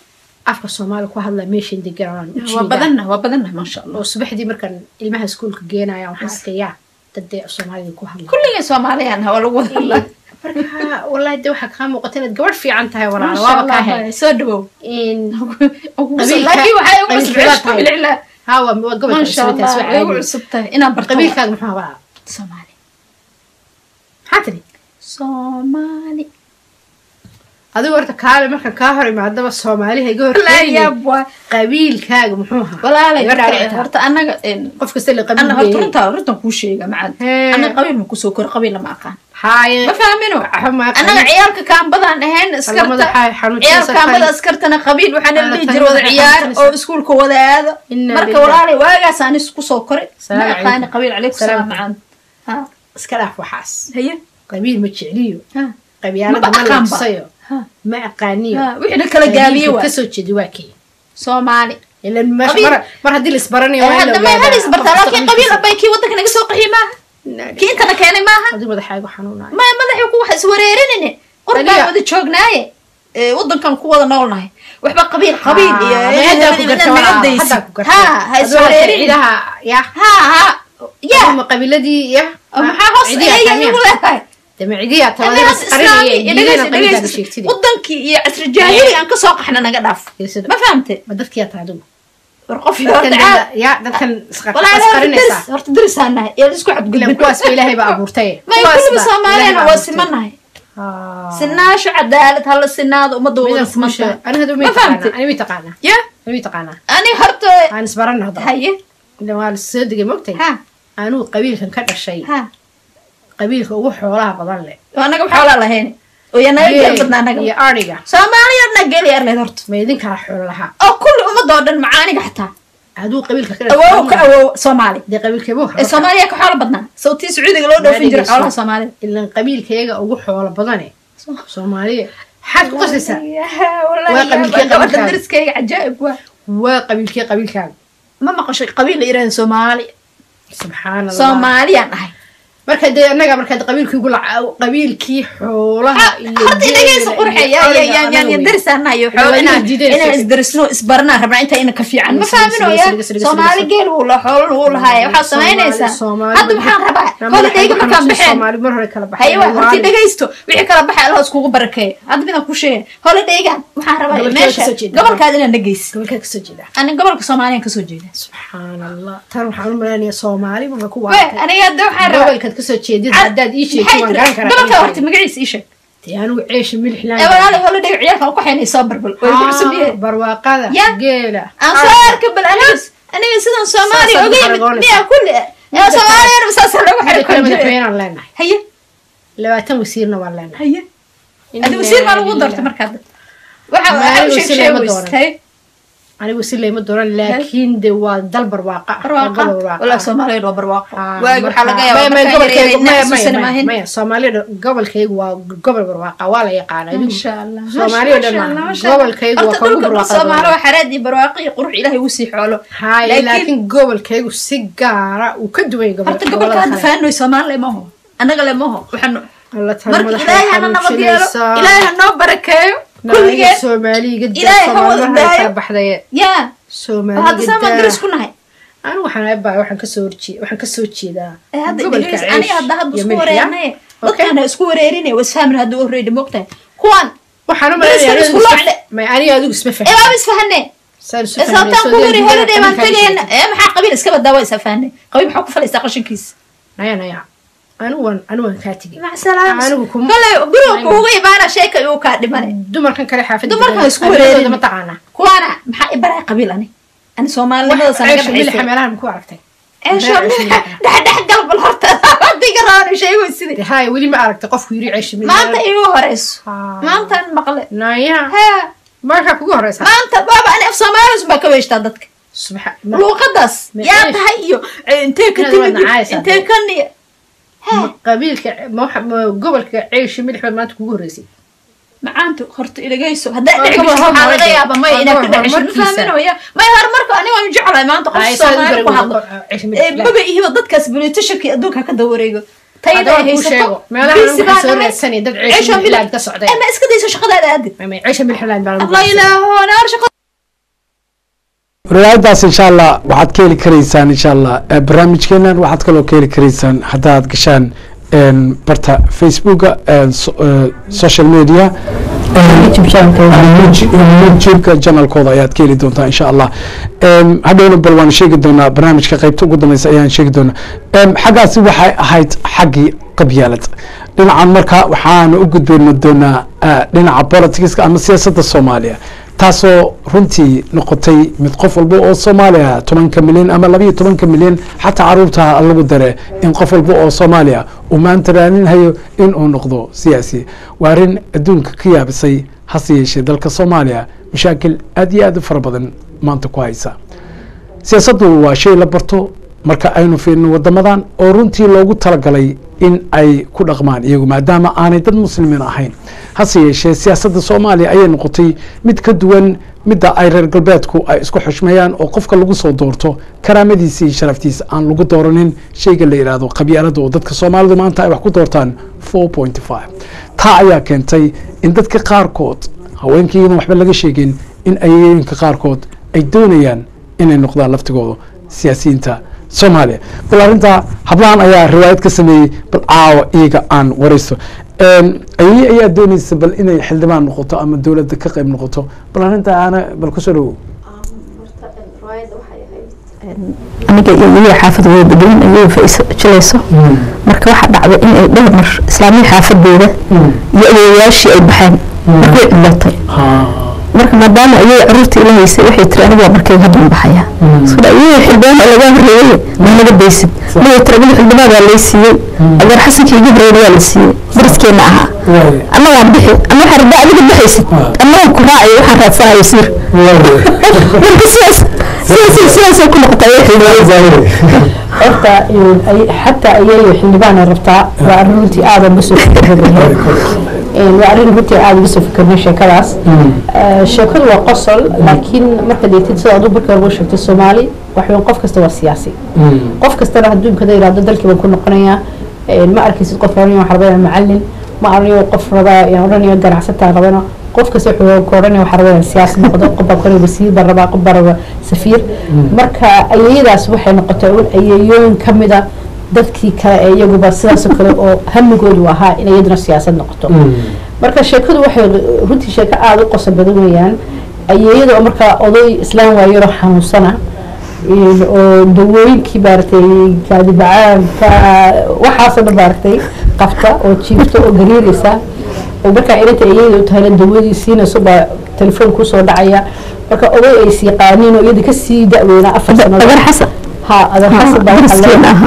Speaker 3: afka soomaali ku hadla meeshan deganaan
Speaker 4: waa badanna waa badanna maasha allah
Speaker 3: oo subaxdii markaan ilmaha iskuulka geenaya waxaan arkayaa dad dee soomaalida ku hadla
Speaker 4: kulligii soomaaliyaan waa lagu wada hadlaa
Speaker 3: marka wallahi de waxaa kaa muuqata inaad gabadh fiican tahay walaala
Speaker 4: Masha
Speaker 3: waaba kaa
Speaker 4: Allah,
Speaker 3: hel
Speaker 4: soo dhawow
Speaker 3: in
Speaker 4: laakiin waxay ugu
Speaker 3: qabiilkeeda
Speaker 4: cusub bilcilaa
Speaker 3: ها waa waa gobolka
Speaker 4: maasha
Speaker 3: cusubtaas
Speaker 4: allah
Speaker 3: waa
Speaker 4: way ugu
Speaker 3: caadi
Speaker 4: cusub tahay inaan barto
Speaker 3: qabiilkaaga muxuu ahaa
Speaker 4: soomaali
Speaker 3: maxaa tiri
Speaker 4: soomaali
Speaker 3: adigu horta kaale marka kaa hor imaadaba soomaaliha iga hor
Speaker 4: laa yaab waa
Speaker 3: qabiilkaaga muxuu ahaa
Speaker 4: walaalay
Speaker 3: Iga
Speaker 4: horta-
Speaker 3: dhaadhictaa.
Speaker 4: horta annaga een,
Speaker 3: qof kasta la
Speaker 4: anna horta
Speaker 3: qabiil
Speaker 4: runta runtan kuu sheega macad
Speaker 3: Hee.
Speaker 4: annaga qabiil ma kusoo kor qabiil lama aqaan
Speaker 3: haaye
Speaker 4: ma fahmino
Speaker 3: xuma
Speaker 4: annaga ciyaalka kaambadaan ahayn
Speaker 3: Qalamada
Speaker 4: iskarta
Speaker 3: xay- xanuunjinaysa
Speaker 4: ciyaal kaambada
Speaker 3: kale.
Speaker 4: iskartana qabiil waxaana
Speaker 3: Alla
Speaker 4: dhihi
Speaker 3: tani
Speaker 4: jira wada
Speaker 3: waxay
Speaker 4: ciyaar
Speaker 3: xanuunjinaysaa.
Speaker 4: oo iskuulka wada aado
Speaker 3: Inna
Speaker 4: marka
Speaker 3: lillahi.
Speaker 4: walaalay waagaas aan isku soo koray ma
Speaker 3: Salaamu
Speaker 4: aqaani
Speaker 3: calaykum.
Speaker 4: qabiil calaykum
Speaker 3: Salaam.
Speaker 4: salaam macaan ha
Speaker 3: iska dhaaf waxaas
Speaker 4: haye
Speaker 3: qabiil ma jecliyo
Speaker 4: ha
Speaker 3: qabyaalada
Speaker 4: Maba
Speaker 3: ma
Speaker 4: aqaanba.
Speaker 3: labsayo
Speaker 4: ha
Speaker 3: ma aqaaniyo
Speaker 4: ha wixii la kala gaabiye
Speaker 3: Qabiilka
Speaker 4: waa
Speaker 3: kasoo jeedi waa kii
Speaker 4: soomaali
Speaker 3: ilan meesha
Speaker 4: Qabiil.
Speaker 3: mar mar haddii la isbaranayo waa in la
Speaker 4: hadda may
Speaker 3: ogaadaa
Speaker 4: hal isbartaa
Speaker 3: qof kasta
Speaker 4: laakiin qabiil
Speaker 3: qabiilkiisa.
Speaker 4: abay kii waddanka naga soo qaxiy maaha kii intana keenay maaha
Speaker 3: adigu madaxaagu xanuunayo
Speaker 4: maya madaxii ku wax iswareerinine qorbaan
Speaker 3: Adiga.
Speaker 4: wada joognaaye ee, waddankan ku wada noolnahay waxba qabiil qabiil iyo
Speaker 3: Ah, ma haddaa ku garta
Speaker 4: naga
Speaker 3: walaa,
Speaker 4: daysi
Speaker 3: haddaa ku garta.
Speaker 4: ha ha
Speaker 3: Adigu
Speaker 4: iswareerin
Speaker 3: ciidaha ya
Speaker 4: ha ha ya
Speaker 3: ama qabiiladii ya
Speaker 4: oo maxaa hoos
Speaker 3: cidiyaa
Speaker 4: eeya
Speaker 3: tamiya.
Speaker 4: igu leedahay
Speaker 3: dama cidiyaa
Speaker 4: Annaga
Speaker 3: tabada
Speaker 4: hadda islaami
Speaker 3: isqarinaya
Speaker 4: iyo
Speaker 3: diidana
Speaker 4: dhegeysta-
Speaker 3: qabiilkaaga
Speaker 4: dhegeysta.
Speaker 3: sheegtida
Speaker 4: waddankii iyo casri jaahili aan kasoo qaxna naga dhaaf
Speaker 3: Geesida.
Speaker 4: ma fahamte
Speaker 3: ma dadkiyaa tahay adigu
Speaker 4: war qof
Speaker 3: dadkan
Speaker 4: horta caad
Speaker 3: dada- ya dadkan isqa-
Speaker 4: walaa horta
Speaker 3: isqarinaysaa
Speaker 4: deris horta derisaan nahay ee la isku
Speaker 3: ilan
Speaker 4: xadgudbin
Speaker 3: kuwaas ba ilaahay baa abuurtay
Speaker 4: maya
Speaker 3: Kuwaas
Speaker 4: kulliba
Speaker 3: ba
Speaker 4: soomaaliyana
Speaker 3: Ilaahay baa
Speaker 4: waa
Speaker 3: abuurtay.
Speaker 4: simanahay
Speaker 3: Ah.
Speaker 4: sinaasho cadaalad hala sinaado ummadda wada
Speaker 3: Midaan kuu sheego.
Speaker 4: simantahay
Speaker 3: Ani hadda
Speaker 4: Ma
Speaker 3: may
Speaker 4: fahamtay?
Speaker 3: taqaanaa ani may taqaanaa
Speaker 4: ya
Speaker 3: ani may taqaanaa
Speaker 4: ani horta
Speaker 3: aan isbarana hadda
Speaker 4: haye
Speaker 3: ilan waa la soo degay mogtay
Speaker 4: ha
Speaker 3: anuu qabiilkan ka dhashay
Speaker 4: ha
Speaker 3: qabiilka ugu xoolaha badan leh
Speaker 4: oo annaga xoolaa lahayn oo yaa naga geel badnaa
Speaker 3: iyo
Speaker 4: annaga
Speaker 3: ariga
Speaker 4: soomaaliya dhan geel yar leed horta
Speaker 3: ma idin kala xoolo lahaa
Speaker 4: oo kulli ummadda oo dhan macaaniga xataa
Speaker 3: aduu qabiilka ka
Speaker 4: awoow ka awoow soomaali
Speaker 3: dee qabiilkeebuu
Speaker 4: ee soomaaliya ka xoolo badnaa sawtii sacuudiga loo dhoofin jira xoolaha soomaalida
Speaker 3: ilan qabiilkayaga ugu xoolo badane soomaaliya maxaad ku qasaysaa Waa qabiilkee
Speaker 4: gabadha
Speaker 3: qabiilkaaga.
Speaker 4: dariskayga cajaa'ib waa
Speaker 3: waa qabiilkee qabiilkaaga
Speaker 4: ma maqashay qabiil la yidhahda soomaali
Speaker 3: subxaana allah
Speaker 4: soomaaliyaan ahay
Speaker 3: marka dee annaga markaad qabiilkii ugu laca qabiilkii xoolaha iyo
Speaker 4: horta dhegeysa
Speaker 3: geela
Speaker 4: qurxe
Speaker 3: iyo ariga anaga wey.
Speaker 4: darisanayo
Speaker 3: Ilaa
Speaker 4: xoolo
Speaker 3: inaad
Speaker 4: inaan
Speaker 3: diidayso.
Speaker 4: inaan isdarisno isbarnaa rabnaa inta ina ka fiican ma
Speaker 3: Dhegeysa,
Speaker 4: fahmino
Speaker 3: dhegeysa,
Speaker 4: ya
Speaker 3: dhegeysa, dhegeysa,
Speaker 4: soomaali
Speaker 3: dhegeysa.
Speaker 4: geel wuu la xoolo wuu lahaaya waxaad samaynaysaa
Speaker 3: Soomaali-
Speaker 4: hadda maxaan rabaa
Speaker 3: Naa
Speaker 4: kola
Speaker 3: madaxa
Speaker 4: dheyga
Speaker 3: igu
Speaker 4: markaan
Speaker 3: xanuunsan,
Speaker 4: baxeen
Speaker 3: Soomaali mar hore kala baxay
Speaker 4: haye waa horti
Speaker 3: Waali.
Speaker 4: dhegaysto wixii kala baxay allah iskugu barakeeyo hadda midaan ku sheegay hola dheygan waxaan rabaa
Speaker 3: Gobolkeeda
Speaker 4: meesha
Speaker 3: kasoo jeeda.
Speaker 4: gobolkaad inaan dhegeysa
Speaker 3: gobolkaa kasoo jeeda
Speaker 4: ani gobolka soomaaliyaan kasoo jeeda
Speaker 3: subxaan allah tan waxaan u maleynayaa soomaali baba ku
Speaker 4: we
Speaker 3: waatay
Speaker 4: aniga hadda waxaan rabaa
Speaker 3: gobolkaad kasoo jeedid haddaad ii sheegto
Speaker 4: maxay
Speaker 3: waan
Speaker 4: tiri
Speaker 3: garan karaa
Speaker 4: gobolka horta
Speaker 3: qabiilkaaga.
Speaker 4: magaciisa ii sheeg
Speaker 3: dee anigu ceesha milix laan
Speaker 4: ee walaali hola dheg ciyaalkan ku xeynay soo barbal way ku cusub yahay
Speaker 3: barwaaqada
Speaker 4: Ya.
Speaker 3: geela
Speaker 4: aan soo arka bal aniga aniga sidan soomaaliya
Speaker 3: Saasaad
Speaker 4: oga yimid
Speaker 3: xaragoonaysaa.
Speaker 4: miyaa kulli ee soomaaliyana saasa lagu
Speaker 3: Mida kale
Speaker 4: xarikoon jiray
Speaker 3: madaxweynaan leenahay
Speaker 4: haye
Speaker 3: labaatan wasiirna waan leenahay
Speaker 4: haye adi wasiir maa lagu doortay markaad waxa
Speaker 3: Ma,
Speaker 4: waxa u
Speaker 3: anigu
Speaker 4: sheeg
Speaker 3: wasiir
Speaker 4: sheeg
Speaker 3: lama
Speaker 4: weys
Speaker 3: dooran.
Speaker 4: haye
Speaker 3: anigu si layma dooran laakiin de waa dal barwaaqa ah, waa
Speaker 4: barwaaqa
Speaker 3: gobol barwaaqa
Speaker 4: walaal
Speaker 3: ah.
Speaker 4: soomaaliya waa barwaaqo
Speaker 3: Ah,
Speaker 4: waagi waxaa laga
Speaker 3: marka-
Speaker 4: yaabaa
Speaker 3: maya, maya,
Speaker 4: markaan
Speaker 3: gobolkaygu-
Speaker 4: yareeyay
Speaker 3: maya,
Speaker 4: inaan xasuusan
Speaker 3: maya,
Speaker 4: maahin
Speaker 3: maya, soomaalida gobolkaygu waa gobol barwaaqa waa la yaqaana adigu
Speaker 4: Masha Allah,
Speaker 3: Soomaaliya
Speaker 4: masha
Speaker 3: dhan
Speaker 4: Allah,
Speaker 3: maaha.
Speaker 4: masha Allah.
Speaker 3: Gobolkaygu waa
Speaker 4: Horta
Speaker 3: ka ugu
Speaker 4: dhulka
Speaker 3: barwaaqada
Speaker 4: Soomaali
Speaker 3: badan.
Speaker 4: waa xaraad iyo barwaaqo iyo qurux ilaahay uu sii xoolo
Speaker 3: haye
Speaker 4: Laakiin-
Speaker 3: laakiin gobolkaygu si gaara uu ka duwan yahay gobol-
Speaker 4: horta gobolka hadda
Speaker 3: gobolada kale
Speaker 4: faanoy soomaali lemaho annaga lemaho waxaanu
Speaker 3: Alla tan
Speaker 4: marka
Speaker 3: madaxa
Speaker 4: ilaahay hana nabad yeelo
Speaker 3: xanuunsanaysaa.
Speaker 4: ilaahay ha noo barakeeyo
Speaker 3: Naadiga
Speaker 4: kulligeen
Speaker 3: Soomaaliga daa
Speaker 4: Ilaahay ha
Speaker 3: Soomaali
Speaker 4: wada
Speaker 3: mar hore
Speaker 4: daayo.
Speaker 3: kala baxdaye
Speaker 4: yaa
Speaker 3: Soomaaliga
Speaker 4: hadda saamaan
Speaker 3: daa.
Speaker 4: daris ku nahay
Speaker 3: anigu waxaan aabbahay waxaan kasoo horjee waxaan kasoo jeedaa
Speaker 4: ee hadda
Speaker 3: gobolka
Speaker 4: dhegeysa
Speaker 3: Ceesh
Speaker 4: aniga hadda hadda
Speaker 3: iyo
Speaker 4: isku
Speaker 3: Milix, ya?
Speaker 4: wareernay
Speaker 3: Okay.
Speaker 4: dadkaan ha isku wareerinay wasfahmin hadda u horreeyay moogtahay kuwan
Speaker 3: waxaan u
Speaker 4: Dariska
Speaker 3: maleynayaa
Speaker 4: isku
Speaker 3: adigu
Speaker 4: locde.
Speaker 3: isma- may aniga adigu isma
Speaker 4: ee
Speaker 3: fahmin
Speaker 4: waaba isfahanee
Speaker 3: saan isu
Speaker 4: ee
Speaker 3: fahminay,
Speaker 4: sababtaan
Speaker 3: soo
Speaker 4: ku
Speaker 3: dee
Speaker 4: wari
Speaker 3: gudaha
Speaker 4: holiday baan
Speaker 3: qabiilkaaga
Speaker 4: tagayna
Speaker 3: sheegtay.
Speaker 4: ee maxaa qabiil iska badaa waa isafahanay qabiil maxaa ku falaysaa qashinkiisa
Speaker 3: naya naya anigu waan anigu waan kaa tegey
Speaker 4: macasalaam
Speaker 3: Anigu kuma-
Speaker 4: kale guriga kuuga imaana sheeka igu kaa dhimane
Speaker 3: dumarkan kale xaafadda
Speaker 4: Dumarkan
Speaker 3: degan,
Speaker 4: isku
Speaker 3: qabiiladooda
Speaker 4: wareerin.
Speaker 3: ma taqaanaa
Speaker 4: kuwaana maxaa i baraa qabiil ani ani soomaalinimada
Speaker 3: Wax-
Speaker 4: sanaga
Speaker 3: ceesha milixa
Speaker 4: baxaysay
Speaker 3: meelahan ma ku aragtay
Speaker 4: ceesho
Speaker 3: Ceesha milixa.
Speaker 4: dhexdhex galbal horta hadiga raani sheego sidii
Speaker 3: Dee, haya weli ma aragtay qofku yiri ceesha milixa
Speaker 4: maanta igu horeyso
Speaker 3: Ah.
Speaker 4: maantaan maqle
Speaker 3: naya
Speaker 4: haa
Speaker 3: markaa kugu horeysa
Speaker 4: maanta baaba ani af soomaalius baa ka weeshtaa dadka
Speaker 3: subxa
Speaker 4: luuqadaas
Speaker 3: Ma
Speaker 4: yaa
Speaker 3: ceesh.
Speaker 4: tahay iyo eh, intee ka
Speaker 3: Inaad
Speaker 4: timid
Speaker 3: wada nacaysaa
Speaker 4: intee
Speaker 3: dee.
Speaker 4: ka niya
Speaker 3: ma qabiilka ma waxa- ma gobolka ceesha milix baad maanta kugu horeysay
Speaker 4: macaanta horta ilagayso haddaa
Speaker 3: Waa
Speaker 4: dhici
Speaker 3: gobol
Speaker 4: gasho waxaa laga
Speaker 3: horumarka.
Speaker 4: yaaba may
Speaker 3: Waa
Speaker 4: inaad ka
Speaker 3: gobol
Speaker 4: dhexesho ma
Speaker 3: horumarkiisa.
Speaker 4: fahminaya may horumarka aniga waan jeclahay maanta qof
Speaker 3: Haya, saad u
Speaker 4: soomaali ku
Speaker 3: garan
Speaker 4: hadlo
Speaker 3: weydo, ceesha milix
Speaker 4: Eh,
Speaker 3: ilaahay.
Speaker 4: maba ihiba dadkaas politishakii adduunka ka dawareego tayada
Speaker 3: Haddaba
Speaker 4: ay
Speaker 3: kuu
Speaker 4: haysato
Speaker 3: sheego, meelaha
Speaker 4: bisi
Speaker 3: waxaa
Speaker 4: baa
Speaker 3: soo
Speaker 4: dhamay.
Speaker 3: raadsanaya dad
Speaker 4: Ceesho
Speaker 3: ceesha milix
Speaker 4: milix.
Speaker 3: ilaad ka socday
Speaker 4: Eh, ma iska dayso shaqadaada aadid
Speaker 3: Ma- ma- ceesha milix ilaad baa lagu
Speaker 4: allah ilaaho naar shaqo
Speaker 1: riwaayadaas insha allah waxaad ka heli karaysaan insha allah eh, barnaamijkeenan waxaad kaloo ka heli karaysaan haddaad gashaan en, barta facebooka en, so- eh, social media
Speaker 3: youtube channelka
Speaker 1: youtubeka janalkooda ayaad ka heli doontaa insha allah Em, hadhowna bal waan sheegi doonaa barnaamijka qaybta ugu dambeysa ayaan sheegi doonaa Em, xaggaasi waxay ahayd xaggii qabyaalad dhinacan marka waxaana u gudbeyna doonaa eh, dhinaca politicska ama siyaasadda soomaaliya taasoo runtii noqotay mid qof walba oo soomaaliya tobanka milyan ama labayo tobanka milyan xataa caruurta lagu dare in qof walba oo soomaaliya uu maanta raaninhayo in uu noqdo siyaasi waa arrin adduunka ka yaabisay hase yeeshee dalka soomaaliya mashaakil aad iyo aad u fara badan maanta ku haysa siyaasaddu waa shay la barto marka aynu fiirino wadamadan oo runtii loogu talagalay in ay ku dhaqmaan iyagu maadaama aanay dad muslimiin ahayn hase yeeshee siyaasadda soomaaliya ayay noqotay mid ka duwan midda ay reer galbeedku ay isku xushmeeyaan oo qofka lagu soo doorto karaamadiisa iyo sharaftiisa aan lagu dooranin shayga la yidhaahdo qabyaalada oo dadka soomaalidu maanta ay wax ku doortaan four point five taa ayaa keentay in dadka qaarkood haweenkii iyadan waxba laga sheegin in ayayinka qaarkood ay doonayaan inay noqdaan laftigooda siyaasiyiinta soomaaliya bal arrintaa hablahan ayaa riwaayad ka sameeyey bal caawa iyaga aan waraysto ayay ayaa doonaysa bal inay xildhibaan noqoto ama dowladda ka qayb noqoto bal arrintaa aana bal kusoo dhawow
Speaker 2: aniga iyo weliba xaafad wada degan ayay faiso jilayso marka waxaa dhacday in ay dhowr mar islaamiya xaafadeeda iyo adeeyaashii ay baxeen marka way cidlootay marka maadaama ayay caruurta ila haysay waxay tiri aniga markay haddan baxaya sida ayay xildhibaan oo laga horreeyay ma naga daysid markay tiri aniga xildhibaan waa lay siiyey adeer xasankii iga horreeyay waa la siiyey dariskeena ahaa ama waan bixi ama waxaa rabaa adiga baxaysid ama waan ku raacayo waxaan raadsanayo siir marka sidaas sidaas sidaasay ku noqotay ayay xildhibaan
Speaker 3: horta xataa ayay xildhibaan ay rabtaa waa arrin runtii aada uga soo fikirnahay waa arrin runtii aada uga soo fikirnay sheekadaas sheekadu waa qosol laakiin marka deetid sida aduu marka ugu sheegtay soomaali waxweyn qof kasta waa siyaasi qof kastana adduunkada yidhahdo dalkii baan ku noqonayaa ma arkaysid qof oranaya waxaa rabaa macallin ma aranayo qof rabaa oranaya ganacsataa rabana qof kasta wuxuu ka oranaya waxaa rabaa siyaasi noqdo qof baa koraya wasiir baa rabaa qof baa rabaa safiir marka ayayadaas waxay noqotay un ayayooyin ka mida dadkii kale ee iyaguba sidaasoo kale oo hamigoodu ahaa in iyaduna siyaasad noqoto marka sheekadu waxay runtii sheeko aada u qoso badan weeyaan ayeeyada oo markaa oday islaam waayaroo xanuunsana oo dawooyinkii maaragtay kaadibacaanka waxaasoo dhan maaragtay qabta oo jiifta oo gariiraysa oo markaa inanta ayayda u tahayna dawadii siinayso baa telefoon kusoo dhacaya marka oday ay sii qaaniin oo iyada kasii da-weynaa afar sano
Speaker 2: agar xasan
Speaker 3: ha agar xasan baa waxaa
Speaker 2: dariskeena
Speaker 3: loo-
Speaker 2: ahaa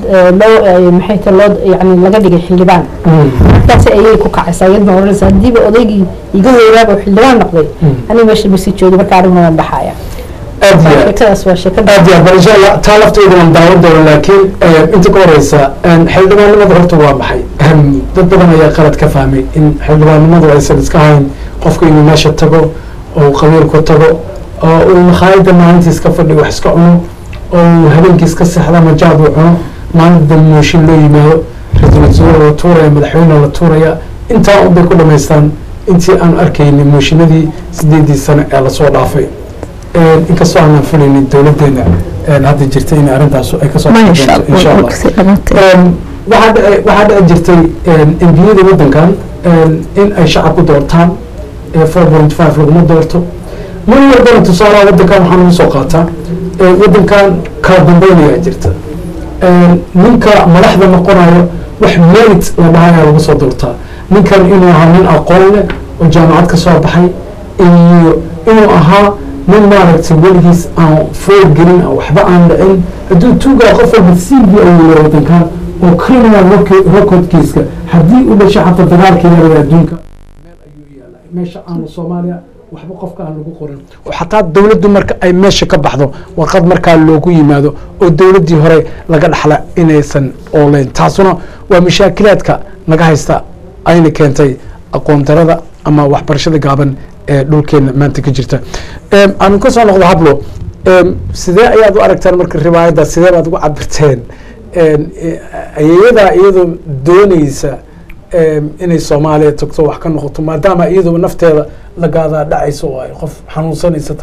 Speaker 3: loo maxay tahay loo yani laga dhigay xildhibaan markaas ayay ku kacaysaa iyadna oranaysa haddiiba odaygii iga weynaaba uu xildhibaan noqday aniga meesha masi joogi marka aniguna waan baxaya
Speaker 1: aad iyo aad
Speaker 3: sheekadaas waa sheekada
Speaker 1: aad iyo aad bal insha allah taa lafteeda waan daawan doona laakiin inta ka horeysa xildhibaannimada horta waa maxay dad badan ayaa qalad ka fahmay in xildhibaannimadu aysan iska hayn qofka inuu meesha tago oo qabiilku tago oo uu makhaayada maalintii iska fadhi wax iska cuno oo uu habeenkii iska seexda ama jaad uu cuno maalinta mooshin loo yimaado ra-iisul wasaare la tuuraya madaxweyne la tuuraya intaa un bay ku dhamaystaan intii aan arkaynin mooshinadii sideedii sano ee lasoo dhaafay inkastoo aanan filaynin dowladeena hadda jirta in arrintaas ay kasoo
Speaker 2: ma
Speaker 1: bixi
Speaker 2: insha
Speaker 1: doonto insha
Speaker 2: allah
Speaker 1: allah
Speaker 2: kasii dhamaatay
Speaker 1: waxaa dhici waxaa dhici jirtay embiyada waddankan in ay shacabku doortaan four point five laguma doorto mar walbana tusaalaha waddankan waxaan ugu soo qaataa waddankan kala dambaynayaa jirta ninka madaxda noqonayo wax merit la dhahayaa lagu soo doortaa ninkan inuu ahaa nin aqoon leh oo jaamacad ka soo baxay iyo inuu ahaa nin maaragtay weligiis aan foor gelin aan waxba aan dhicin hadduu tuugaa qof walba cv awoola waddankan oo criminal record- recordkiiska haddii u dhashay xataa dagaalkii yarada adduunka meel ayuu yaalaa meesha aanu soomaaliya waxba qofka aan lagu qorin oo xataa dowladdu marka ay meesha ka baxdo warqad markaa loogu yimaado oo dowladdii hore laga dhaxla inaysan ooleyn taasuna waa mashaakilaadka naga haysta ayna keentay aqoon darada ama waxbarashada gaaban ee dhulkeena maanta ka jirta aanu ka soo noqdo hablo em, sidee ayaad u aragtaan marka riwaayadda sidee baad ugu cabirteen em, e- ayeeyadaa iyadoo dooneysa em, inay soomaaliya tagto wax ka noqoto maadaama iyaduba nafteeda la gaadaa dhacayso oo ay qof xanuunsanaysa tahay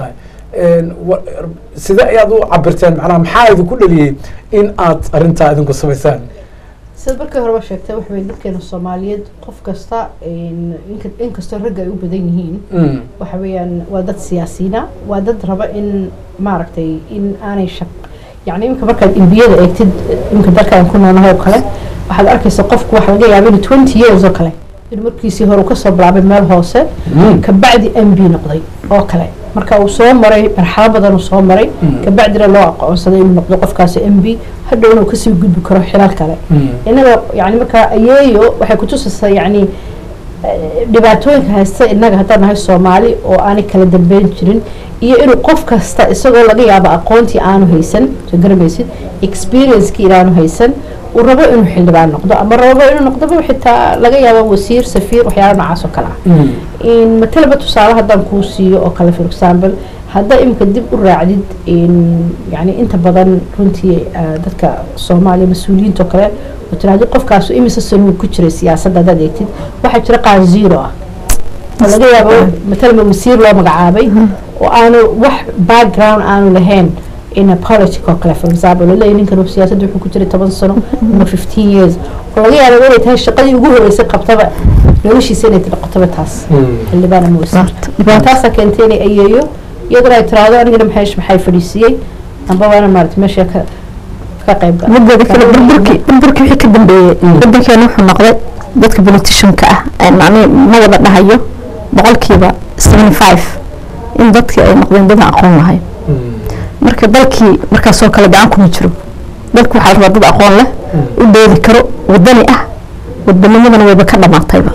Speaker 1: een, wa- sida ayaad u cabirteen macnaha maxaa idinku dhaliyey in aad arrintaa idinku samaysaan
Speaker 3: sida markii horeba sheegtay waxa weye dadkeena soomaaliyeed qof kasta in- inka- inkastoo ragga ay u badan yihiin
Speaker 1: Mm,
Speaker 3: waxa weeyaan waa dad siyaasiyiina waa dad raba in maaragtay in aanay shaq yani imika markaad imbiyada eegtid imika dalkaan ku noolahay oo kale waxaad arkaysa qofku waxa laga yaaba inuu twenty years oo kale inuu markiisii hore uu kasoo bilaabay meel hoose
Speaker 1: mm,
Speaker 3: kabacdi m b noqday oo kale marka uu soo maray marxalo badan uu soo maray
Speaker 1: Mm.
Speaker 3: kabacdina loo aqoonsaday inuu noqdo qofkaasi m b hadhowna uu kasii gudbi karo xilal kale
Speaker 1: mm,
Speaker 3: inaga yani marka ayeeyo waxay kutusaysaa yani eh, dhibaatooyinka haysta inaga haddaan nahay soomaali oo aanay kala dambeyn jirin iyo inuu qof kasta isagoo laga yaabo aqoontii aanu haysan soo garamaysid experiencekii inaanu haysan uu rabo inuu xildhibaan noqdo ama rabo inuu noqdoba xitaa laga yaabo wasiir safiir waxyaala noocaas oo kale ah
Speaker 1: mm,
Speaker 3: in matalaba tusaale haddaan kuu siiyo oo kale for example haddaa imika dib u raacdid in yani inta badan runtii eh, dadka soomaaliya mas-uuliyiinta oo kale oo tiraahdo qofkaasu imise sanuu ku jiray siyaasadda haddaad eegtid waxaa jira qaar zero ah oo laga yaabo matalaba wasiir loo magacaabay oo aanu wax background aanu lahayn in a politic oo kale for example laleeyahay ninkan siyaasadda wuxuu ku jiray toban sano ama fifteen years oo laga yaabo inay tahay shaqadii ugu horeysay qabtaba noloshiisa inay noqotaba taas
Speaker 1: mm.
Speaker 3: xildhibaan ama wasiir
Speaker 2: dhibaato
Speaker 3: taasaa keentay inay ayeeyo iyaduna ay tiraahdo anigana maxay maxay fadhiisiyey amba waana maarata meesha ka ka qayb gala
Speaker 2: mideeda kale burburkii burburkii wixii ka dambeeyey wadankeena wuxuu noqday dadka politicianka ah ee macnihii ma wada dhahayo boqolkiiba seventy five in dadkii ay noqdeen dad aan aqoon lahayn marka dalkii markaasoo kale gacan kuma jiro dalku waxaa la rabaa dad aqoon leh u doodi karo wadani ah wadanimadana wayba ka dhamaatayba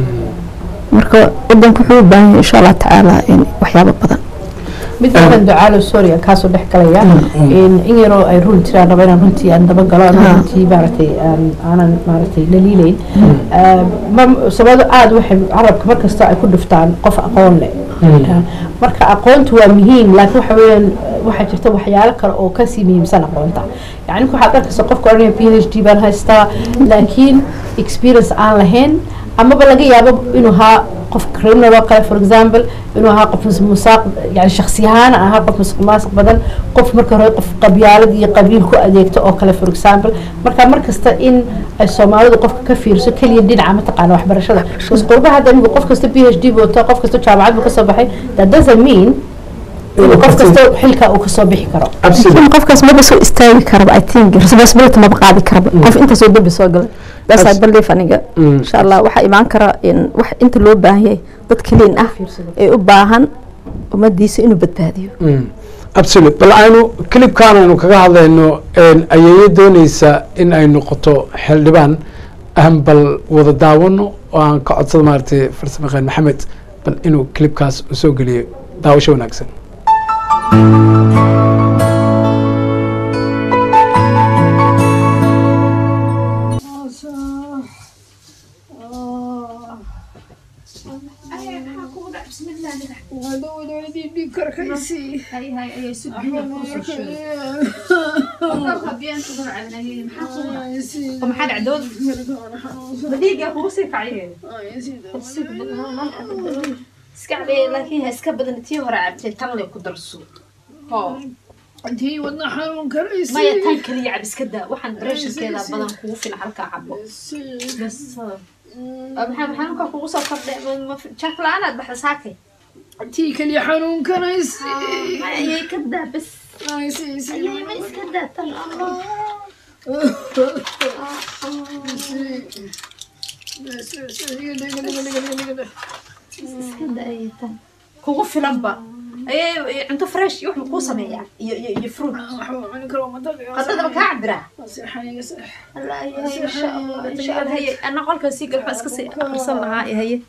Speaker 2: marka wadanku wuxuu u baahan yahay insha allah tacaala in waxyaabo badan
Speaker 3: mid badan ducaalo sorry aan kaasoo dhex galaya in in yaroo ay run jiraan raba inaan runtii aan daba galo ama
Speaker 2: Ha.
Speaker 3: runtii maaragtay aan aanan maaragtay laliileyn sababto aada waxay carabka markasta ay ku dhuftaan qof aqoon leh marka aqoontu waa muhiim laakiin waxa weeyaan waxaa jirta waxyaalo kale oo kasii muhiimsan aqoonta yani marka waxaad arkaysa qofka odhanaya p h d baan haystaa laakiin experience aan lahayn amaba laga yaabo inuu ahaa qof criminal oo kale for example inuu ahaa qof musaaq yani shaksi ahaan ahaa qof musuq maasuq badan qof marka hore qof qabyaalad iyo qabiil ku adeegto oo kale for example marka markasta in ay soomaalidu qofka ka fiirso keliya dhinaca mataqaana waxbarashada bas qurbaha hadda anigu qof kasta p h d buu wataa qof kasta jaamacad buu kasoo baxay that doesn't mean inuu qof kasta xilka uu kasoo bixi karo
Speaker 1: absolutely
Speaker 2: laakiin qofkaas maba soo istaagi karaba i think responsibility maba qaadi karaba qof intaasoo dembi soo galay that's i believe aniga
Speaker 1: Mm.
Speaker 2: insha allah waxaa imaan kara in wax inta loo baahan yahay dad kaliin ah
Speaker 3: Fiirsado.
Speaker 2: ee u baahan ummadiisa inuu badbaadiyo
Speaker 1: absolute bal aynu clipkan aynu kaga hadlayno ayeeyo dooneysa in ay noqoto xildhibaan aan bal wada daawano oo aan ka codsado maaragtay farsamayaqaan maxamed bal inuu clipkaas soo geliyo daawasho wanaagsan
Speaker 4: ومحل عدود بديقة هو سيف عليه iska cabee laakiin ha iska badan tii hore cabtay tan lay ku darso
Speaker 5: intii wadna xanuun karaysi
Speaker 4: maya tan kaliya cab iska daa waxaan breshirkeeda badan kugu filan halkaa cabo bas maxaa xanuunka kugu soo kordhay jak la-aanaad baxda saakay
Speaker 5: intii kaliya xanuun karaysi
Speaker 4: ayay ka daa bas ayay ma iska daa tan allah iska daa ayay tan kugu filanba ayay cunto fresh iyo wax kuu sameeyaa iyo iyo iyo fruit qadadaba kaa cabiraa الله يا إن شاء الله إن شاء الله هي أنا قلت سيق الحس كسي أرسل لها هي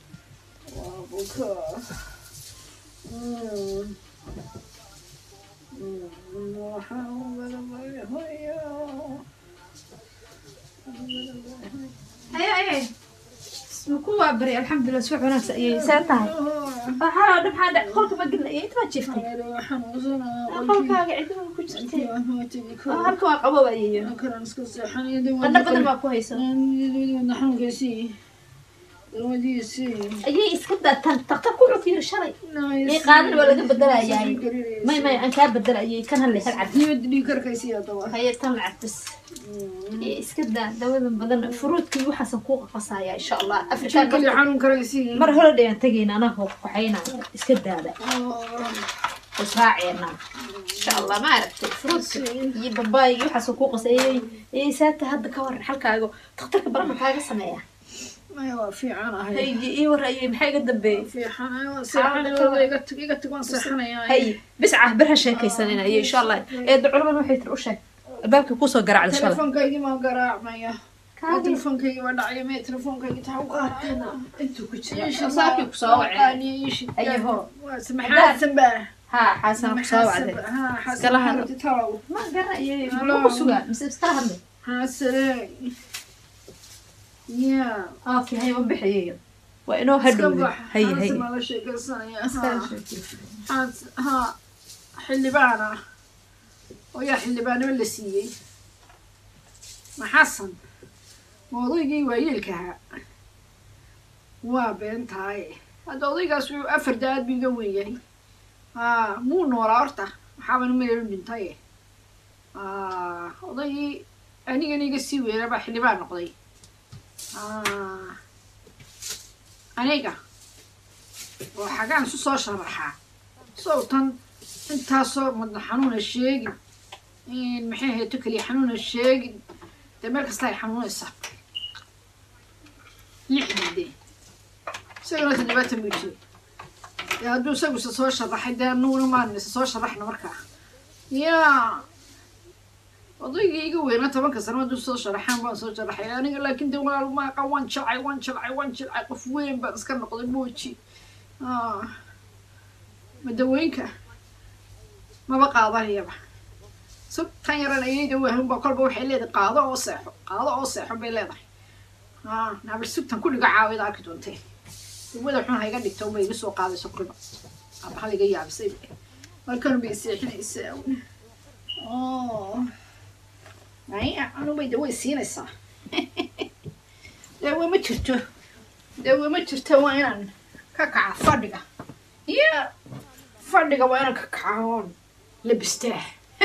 Speaker 4: هي هي سمكوا بري الحمد لله سوى ناس أي ساتها أها دم هذا قلت ما قلنا إيه ما شفتي قلت قاعد ما كنت شفتي هلكوا قبوا أيه قلنا بدل ما كويسة
Speaker 5: dawadiisii
Speaker 4: ayay iska daataan daktarku wuxuu ku yiri shalay ee qaadan waa laga bedelayaa may may aan kaa bedelayay kan hal hal cad
Speaker 5: diyad dhiikarkaysi adaba
Speaker 4: haye tan lacag bas ee iska daa dawadan badan furuudkii waxaasan kuu qaqasaya insha allah afrikaan
Speaker 5: kaliya xanuun karaysi
Speaker 4: mar hore dhayaan tegayna anaa hoo kaxayna iska daada israaceena insha allah ma aragtay furuudka iyo babaayga waxaasan kuu qasayay ee saata hadda ka waran halkaago daktarka baran maxaa laga sameeyaa
Speaker 5: maya waa fiican ahay
Speaker 4: hay ii warayay maxaa iga dambeeyay
Speaker 5: fiican ahay waa seexanay iga tag iga tag waan seexanayaa
Speaker 4: hay bisca bir ha sheekaysanina iyo insha allah eedda culaman waxay tiri u sheeg albaabkii kuusoo garaacda shalay
Speaker 5: telefoonkaygii maa garaacmaya telefoonkaygii waa dhacaya mee telefoonkaygii taxa u qaatana
Speaker 4: intuu ku jira saakii kusoo wacay ayaho
Speaker 5: maxaasan baa
Speaker 4: ha xaasan kusoo wacday iskala hadlo
Speaker 5: talow
Speaker 4: ma garanayay muxuu ku sugaa mise iskala hadlay
Speaker 5: xaasane ya
Speaker 4: okay hay waan bixiyayo waa inoo hadhowday hay hay
Speaker 5: la sheekaysanaya
Speaker 4: iskala
Speaker 5: ha
Speaker 4: sheekay
Speaker 5: Xaas- ha xildhibaan ah oo yaa xildhibaanimo la siiyey ma xasan ma odaygii waayeelkaha waa been tahay hadda odaygaas wuxuu afar da-aad buu iga weyn yahay haa muu noolaa horta waxaabana meelu dhintay haa odaygii anigana iga sii weynaa baa xildhibaan noqday haa aniga oo xagaan isu soo sharaxaa sawtan intaasoo madax xanuuna sheegin in maxay hayto keliya xanuuna sheegin dee meel kasta ay xanuunaysaa lixdii dee isagana toddobaatan buu jiray dee hadduu isagu isa soo sharaxay dee anuguna maan isa soo sharaxna markaa yaa odaygii iga weynaa tobanka sano hadduu soo sharaxaan baan soo sharaxay aniga laakiin dee walaal maaqa waan jilcay waan jilcay waan jilcay qof weyn baan iska noqday mooji ah madawooyinka maba qaadanayaba sug tan yaran ayayda wahanba kolba waxay leedahay qaado oo seexo qaado oo seexo bay leedahay aa naabal sugtan kulliga caawida arki doontee dawada xun ha iga dhigta uma iga soo qaadayso kulba aba hal iga yaabisay markan bay seexinaysaa oo maya anubay daway siinaysaa dawa ma jirto dawa ma jirto waa inaan ka kaca fadhiga iyo fadhiga waa inaan ka kaca oon labistaa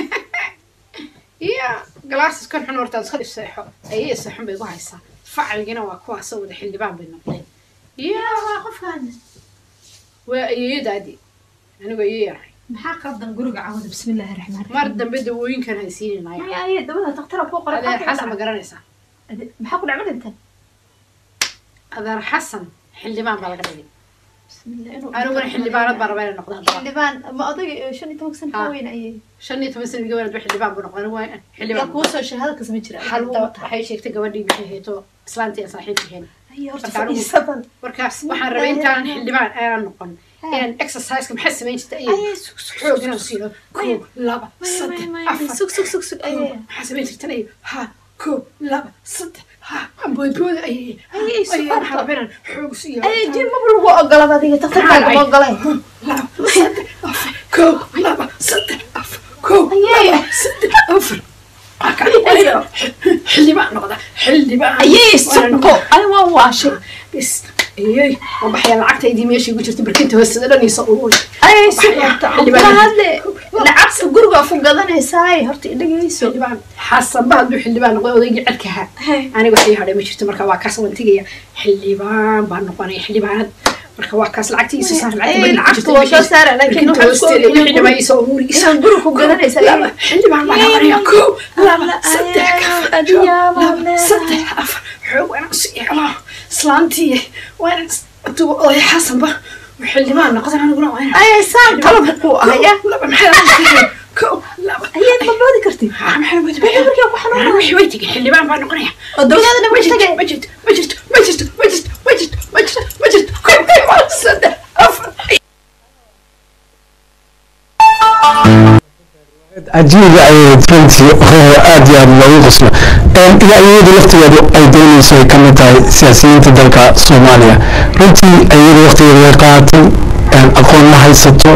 Speaker 5: iyo galaasis kan xun hortaad iska dhiseexo ayay seexun bay igu haysaa facligina waa kuwaasoo wada xildhibaan bay noqdeen iyo
Speaker 4: waa qofkaan
Speaker 5: waa ayeeyadaadi anigu ayey yaray
Speaker 4: maxaa qaldan guriga caawada bismillaahi raxmaan
Speaker 5: mar dambe dawooyinkan haysiinanaya
Speaker 4: maya aye dabada daktara kuu qoray
Speaker 5: adeer xasan ma garanaysaa
Speaker 4: maxaa ku dhacma dhintan
Speaker 5: adeer xasan xildhibaan baa laga dhigay
Speaker 4: bismillah inuu
Speaker 5: aniguna xildhibaanad baan rabaa inay noqdaan daba
Speaker 4: xildhibaan ma odayga shan iyo tobanka sana ka
Speaker 5: Ha.
Speaker 4: weyn ayay
Speaker 5: shan iyo toban sana iga wanaad xildhibaan buu noqday anigu waa
Speaker 4: yaa
Speaker 5: xildhibaan
Speaker 4: kuu soo sheegay hadalkas ma jira
Speaker 5: halwa waxay sheegtay gabadhii maxay hayto islaantii aan saaxiibkaheen
Speaker 4: aye horta
Speaker 5: Marka anigu-
Speaker 4: fadhiisadan
Speaker 5: markaas waxaan rabay intaan xildhibaan aanan noqon inaan exerciseka maxay samayn jirta ayay
Speaker 4: aye sug sug
Speaker 5: xoog inaan siiyo koob laba
Speaker 4: maya
Speaker 5: saddex
Speaker 4: maya
Speaker 5: afar
Speaker 4: sug sug sug sug aye
Speaker 5: koob maxaa samayn jirtan ay ha koob laba saddex ha amboodbooda ayay
Speaker 4: Ayay,
Speaker 5: ayay
Speaker 4: subaxda.
Speaker 5: waxaan rabaa inaan xoog siiyo
Speaker 4: aye jir maba lagu ogolada adiga daktarkaaga ma ogolay
Speaker 5: laba saddex afar koob laba saddex afar koob
Speaker 4: Ayay.
Speaker 5: laba saddex afar Waa kan xildhibaan noqda xildhibaan
Speaker 4: ayey
Speaker 5: Waana
Speaker 4: suko ay waan waashay
Speaker 5: bis ayay waa baxaya lacagtaydii meesha igu jirta barkinta hoosada dhanaysa uun
Speaker 4: ayey
Speaker 5: Waxay
Speaker 4: suko
Speaker 5: xildhibaan-
Speaker 4: kala hadle lacagta guriga ku gadanaysaay horta idhagayso
Speaker 5: xildhibaan xasanba hadduu xildhibaan noqday odaygii cadkaha aniga waxay hadhay ma jirto marka waa kaas waan tegaya xildhibaan baan noqonaya xildhibaanad marka waa kaas lacagtiisa saar
Speaker 4: Ay, lacagta waa soo saara laakiin waxaa isku ogyihiin guriga- inaan guriga ku gadanaysa
Speaker 5: laba xildhibaan baan noqonaya koob laba
Speaker 4: Alla,
Speaker 5: saddex
Speaker 4: ayaa,
Speaker 5: afar
Speaker 4: adiyaa baa
Speaker 5: laba
Speaker 4: leedahay.
Speaker 5: saddex afar xoog waan si iclaa islaantii waa inaan duba oday xasanba xildhibaan noqdan aniguna waa inaan
Speaker 4: ayey saan qalabka ku ahaya
Speaker 5: laba maxay koob laba
Speaker 4: ayaad ma boodi kartid
Speaker 5: maxay
Speaker 4: Maxay markaa ku xanuunaya?
Speaker 5: wixii way tegay xildhibaan baan noqonaya
Speaker 4: oo dawladana ma tagay
Speaker 5: ma jirto ma jirto ma jirto ma jirto ma jirto ma jirto ma jirto koob laba saddex afar
Speaker 1: cajiiba ayay runtii oo aad iyo aad loogu qoslo iyo iyadu laftigeedu ay doonayso ay ka mid tahay siyaasiyiinta dalka soomaaliya runtii iyadu waqtigeeda way qaatay aqoon ma haysato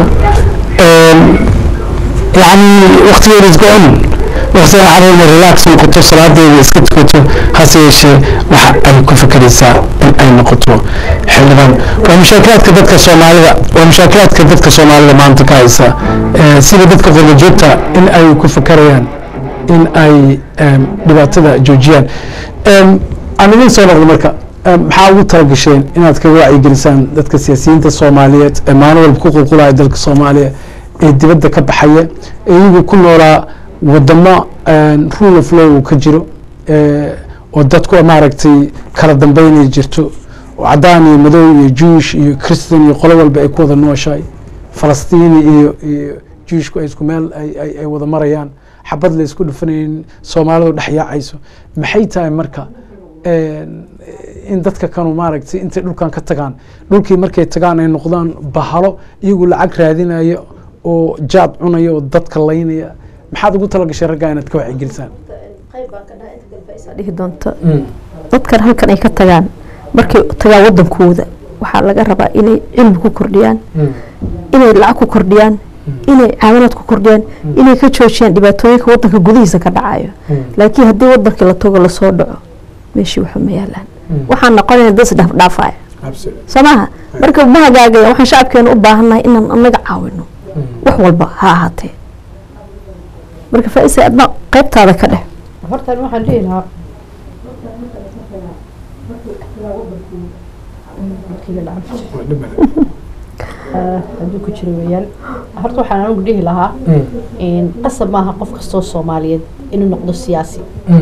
Speaker 1: yani waqtigeeda is go-on waqtiga caruurna relax noqoto salaadeeda iska tukato hase yeeshee waxa ay ku fakeraysaa in ay noqoto xildhibaan waa mushaakilaadka dadka soomaalida waa mushaakilaadka dadka soomaalida maanta ka haysa Eh, sida dadka qurba joogta in ay ku fakarayaan in ay em, dhibaatada joojiyaan Em, aan idin soo noqdo marka em, maxaa ugu talagasheen inaad kaga wacyigelisaan dadka siyaasiyiinta soomaaliyeed ee maalin walba ku qulqulaya dalka soomaaliya ee dibadda ka baxaya ee iyagu ku noolaa wadamo em, rule of law uu ka jiro eh, oo dadku maaragtay kala dambeynay jirto oo cadaan iyo madow iyo jewish iyo christian iyo qolo walba ay ku wada nooshahay falastiini iyo iyo jewishku ay isku meel ay ay ay wada marayaan xabad la isku dhufanaynin soomaalidu dhex yaacayso maxay tahay marka een, in dadka kanu maaragtay intay dhulkan ka tagaan dhulkii markay tagaan ay noqdaan bahalo iyagu lacag raadinaya oo jaad cunaya oo dadka laynaya maxaad ugu talagashay raggaa inaad ka wacyigelisaan
Speaker 2: dhihi doonto dadkan halkan ay ka tagaan markay tagaan wadankooda waxaa laga rabaa inay cilmi ku kordhiyaan inay lacag ku kordhiyaan inay caawinaad ku kordhiyaan inay ka joojiyaan dhibaatooyinka wadanka gudihiisa ka dhacayo laakiin haddii wadankii la tago lasoo dhaco meeshii waxa ma yaalaan waxaan noqonayna dad isdhaafdhaafaya soo maaha marka ma hagaagaya waxaan shacabkeena u baahannahay inaan anaga caawino wax walba ha ahaatee marka faaisa adna qaybtaada ka dheh
Speaker 3: horta waxaan dhihi lahaa Ah, hadduu ku jiro weeyaan horta waxaan anigu dhihi lahaa qasab maaha qof kastoo soomaaliyeed inuu noqdo siyaasi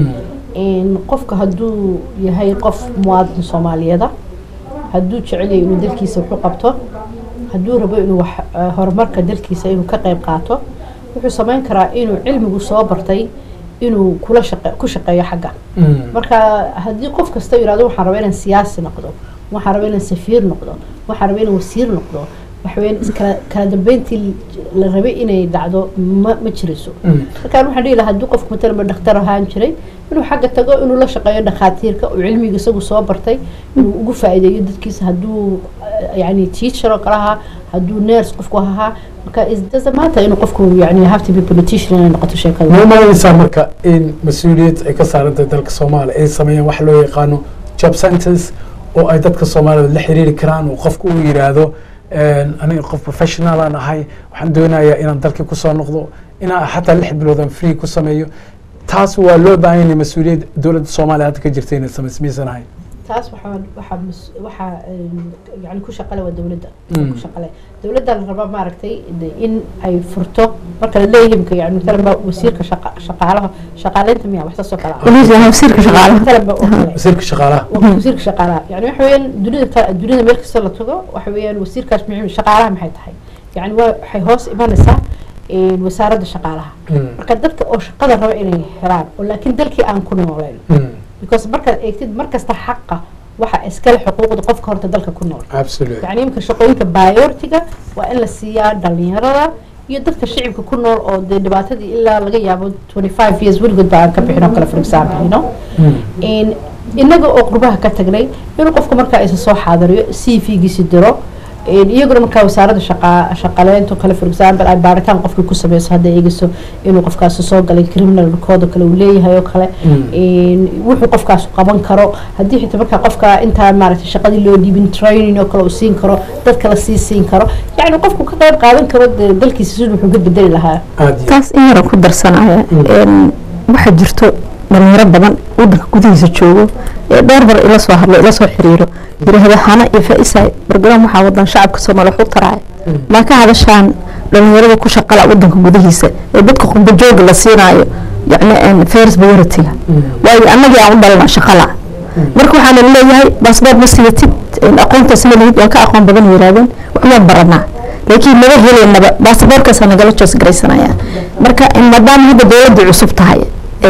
Speaker 3: qofka hadduu yahay qof muwaadin soomaaliyeeda hadduu jecel yahay inuu dalkiisa waxu qabto hadduu rabo inuu wax ah, horumarka dalkiisa inuu ka qayb qaato wuxuu samayn karaa inuu cilmigu soo bartay inuu kula shaqe ku shaqeeyo xagga marka haddii qof kasta yidhahdo waxaan rabaa inaan siyaasi noqdo waxaan rabaa inaan safiir noqdo waxaan rabaa inaan wasiir noqdo waxaweyaan iskala kala dambeyntii la rabay inay dhacdo ma ma jirayso markaan waxaan dhihi lahaa haddii qofku matalan dhakhtar ahaan jiray inuu xagga tago inuu la shaqeeyo dhakhaatiirka uu cilmiga isagu soo bartay inuu ugu faa'iideeyo dadkiisa hadduu eh, yani teacher oo kale ahaa hadduu nurse qofku ahaa marka it doesn't matter inuu qofku yani have to be politician inay noqoto sheekada
Speaker 1: ma umalanaysaa marka in mas-uuliyad ay ka saaran tahay dalka soomaaliya ay sameeyaan wax loo yaqaano job centers oo ay dadka soomaalida la xiriiri karaan oo qofku uu yidhaahdo een, aniga qof professional aan ahay waxaan doonayaa inaan dalkii kusoo noqdo inaan xataa lix bilood aan free ku sameeyo taas waa loo baahan yahay mas-uuliyad dowladda soomaaliya hadda ka jirta inay samayso miyaysan ahayn
Speaker 3: taas waxaa waxaa mas- waxaa em, yani ku shaqale waa dowladda
Speaker 1: Mm.
Speaker 3: ku shaqale dowladda la rabaa maaragtay de- in ay furto marka la leeyahay imika yani matalan ba wasiirka shaqa shaqaalaha shaqaaleynta miya wax saas oo kale ah
Speaker 2: waliis waa wasiirka shaqaalaha
Speaker 3: matalan ba oo kale
Speaker 1: wasiirka shaqaalaha
Speaker 3: waa wasiirka shaqaalaha yani waxa weeyaan dunida ta- dunida meel kasta la tago waxa weeyaan wasiirkaas muhiim shaqaalaha maxay tahay yani waa waxay hoos imanaysaa em, wasaaradda shaqaalaha
Speaker 1: Mm.
Speaker 3: marka dadka oo shaqada raba inay helaan oo laakiin dalkii aan ku nooleen
Speaker 1: Mm.
Speaker 3: because markaad eegtid markasta xaqa waxa iskale xuquuqda qofka horta dalka ku nool
Speaker 1: absolutely
Speaker 3: yani imika shaqooyinka bayortiga waa in la siiyaa dhalinyarada iyo dadka shicibka ku nool oo dee dhibaatadii ilaa laga yaabo 25 years weligood baa aan ka bixin oo kale for example you know In- inaga oo qurbaha ka tagnay inuu qofka markaa isa soo xaadiriyo c v giisi diro In iyaguna markaa wasaaradda shaqa shaqaleynta oo kale for example ay baaritaan qofkii ku sameyso hadday eegayso inuu qofkaasi soo galay criminal record oo kale uu leeyahay oo kale In wuxuu qofkaas qaban karo haddii xitaa markaa qofka intaa maaragtay shaqadii loo dhiibin training oo kale uu siin karo dadka la sii siin karo yacni qofku ka qayb qaadan karo dee dalkiisa siduu wuxuu ka bedeli lahaa
Speaker 1: aad iyo
Speaker 2: taas in yaran ku darsanaya een, waxaa jirto dhalinyaro badan wadanka gudihiisa joogo ee dhowr bar ila soo hadlo ila soo xiriiro yiraahdo hana iyo faaisay barnaamij waxaa wadan shacabka soomaaliya wax u taraya maa ka hadashaan dhalinyarada ku shaqala wadanka gudihiisa ee dadka qurbo jooga la siinaayo yacni fairs priority-ga waayo annagii aan u dhalna shaqala marka waxaana leeyahay baasboort ma sidatid aqoontaas ma lihid waan ka aqoon badan yirahdeen waxbaan baranaa laakiin naga helaynaba baasaboorkaasa nagala joos garaysanaya marka maadaama hadda dowladda cusub tahay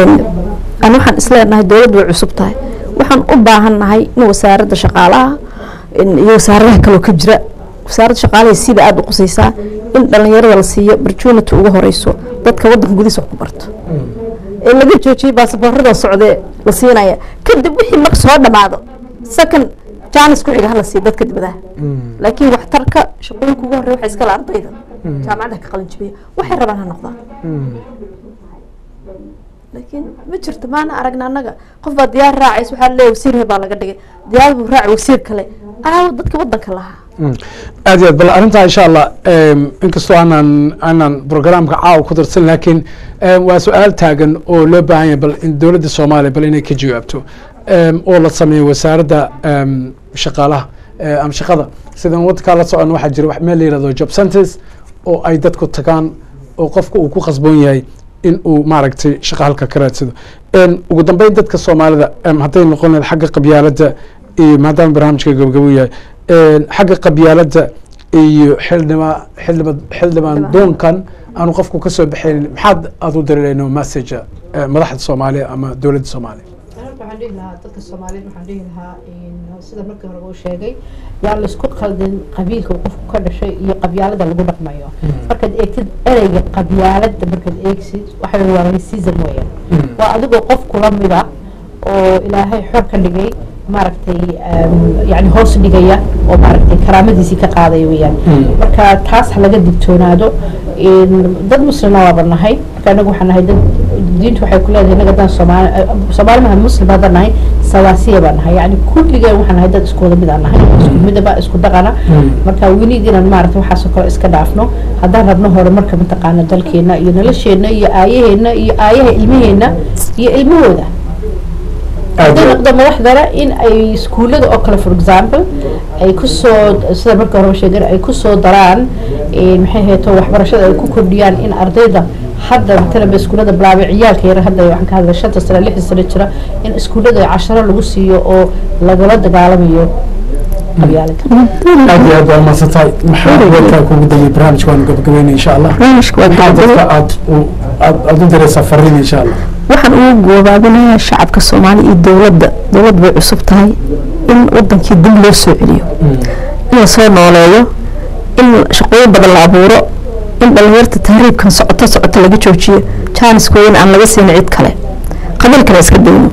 Speaker 2: an waxaan isleenahay dowladda way cusub tahay waxaan u baahannahay in wasaaradda shaqaalaha iyo wasaaradaha kaloo ka jira wasaaradda shaqaalaha sida aada u qusaysaa in dhalinyarada la siiyo opportunity ugu horeyso dadka wadanka gudihiisa wax ku barto ee laga joojiyay baasaboorada socdee la siinaya kadib wixii marka soo dhamaado second jaanis ku xiga hala siiyo dadka dibadaha laakiin waxtarka shaqooyinka ugu horreya waxay iskala ardayda jaamacadda ka qalin jabiya waxay rabaan ha noqdaan laakiin ma jirto maana aragna annaga qof baa diyaar raacays waxaa leeyahay wasiir he baa laga dhigay diyaar buu raaci wasiir kale aawo dadka wadanka lahaa
Speaker 1: aad iyo aad bal arrintaa insha allah em, inkastoo aanan aanan programka caawa ku darsan laakiin em, waa su-aal taagan oo loo baahan yahay bal in dowladda soomaaliya bal inay ka jawaabto em, oo la sameeyo wasaaradda em, shaqaalaha eh, ama shaqada sidan waddankaa la socon waxaa jira wax meel la yihahdo job centers oo ay dadku tagaan oo qofka uu ku khasboon yahay in uu maaragtay shaqa halka ka raadsado En, ugu dambeyn dadka soomaalida em, hadday noqon lahayd xagga qabyaaladda iyo maadaama barnaamijka gabagabo yahay En, xagga qabyaaladda iyo xildhibaa xildhiba xildhibaan doonkan aanu qofku ka soo baxaynin maxaad aad u dareereyno message eh, madaxda soomaaliya ama dowladda soomaaliya
Speaker 3: Aniga waxaan dhihi lahaa dadka Soomaaliyeed waxaan dhihi lahaa in sida markii hore uu sheegay yaa la isku khaldin qabiilka uu qofku ka dhashay iyo qabyaalada lagu dhaqmayo markaad eegtid ereyga qabyaalada markaad eegsid waxa weeye waa racism weeyaan waa adigoo qof kula mid ah oo ilaahay xor ka dhigay maaragtay em, yani hoos dhigaya oo maaragtay karaamadiisii ka qaadaya weeyaan marka taas ha laga digtoonaado in dad muslima waaba nahay marka anagu waxaan nahay dad diintu waxay ku leedahay inaga daan soomaali soomaali maha muslim haddaan nahay sawaasiya baan nahay yani kulligeen waxaan nahay dad isku wada mid aan nahay isku midaba isku dhaqana marka weliid inaan maaragtay waxaasoo kale iska dhaafno haddaan rabno horumarka mataqaana dalkeena iyo nolosheena iyo aayaheena iyo aayaha ilmaheena iyo ilmahooda hadday noqdo madaxdana in ay iskuullada oo kale for example ay kusoo sida marka horeba sheegeen ay kusoo daraan eh, maxay hayto waxbarashada ay ku kordhiyaan in ardayda hadda matalan ba iskuullada bilaabay ciyaalka yar hadda waxaan ka hadlay shanta sano lixda sano jira in iskuullada casharo lagu siiyo oo lagala dagaalamayo qabyaalada
Speaker 1: aad iyo aad waa mahadsantahay maxaa warkaa kugu dambeeyey barnaamijka waanu gabagabeynay insha allah
Speaker 2: barnaamijka waa
Speaker 1: maxaa
Speaker 2: gabagabo
Speaker 1: dadka aad u aad aad u diraysaa fariin insha allah
Speaker 2: waxaan ugu goobaabinayaa shacabka soomaaliya iyo dowladda dowlad bay cusub tahay in wadankii dib loo soo celiyo in la soo nooleeyo in shaqooyin badan la abuuro in dhalinyarta tahriibkan socoto socoto laga joojiyo jaaniskooyin aan laga siin cid kale qabiilkana iska dayno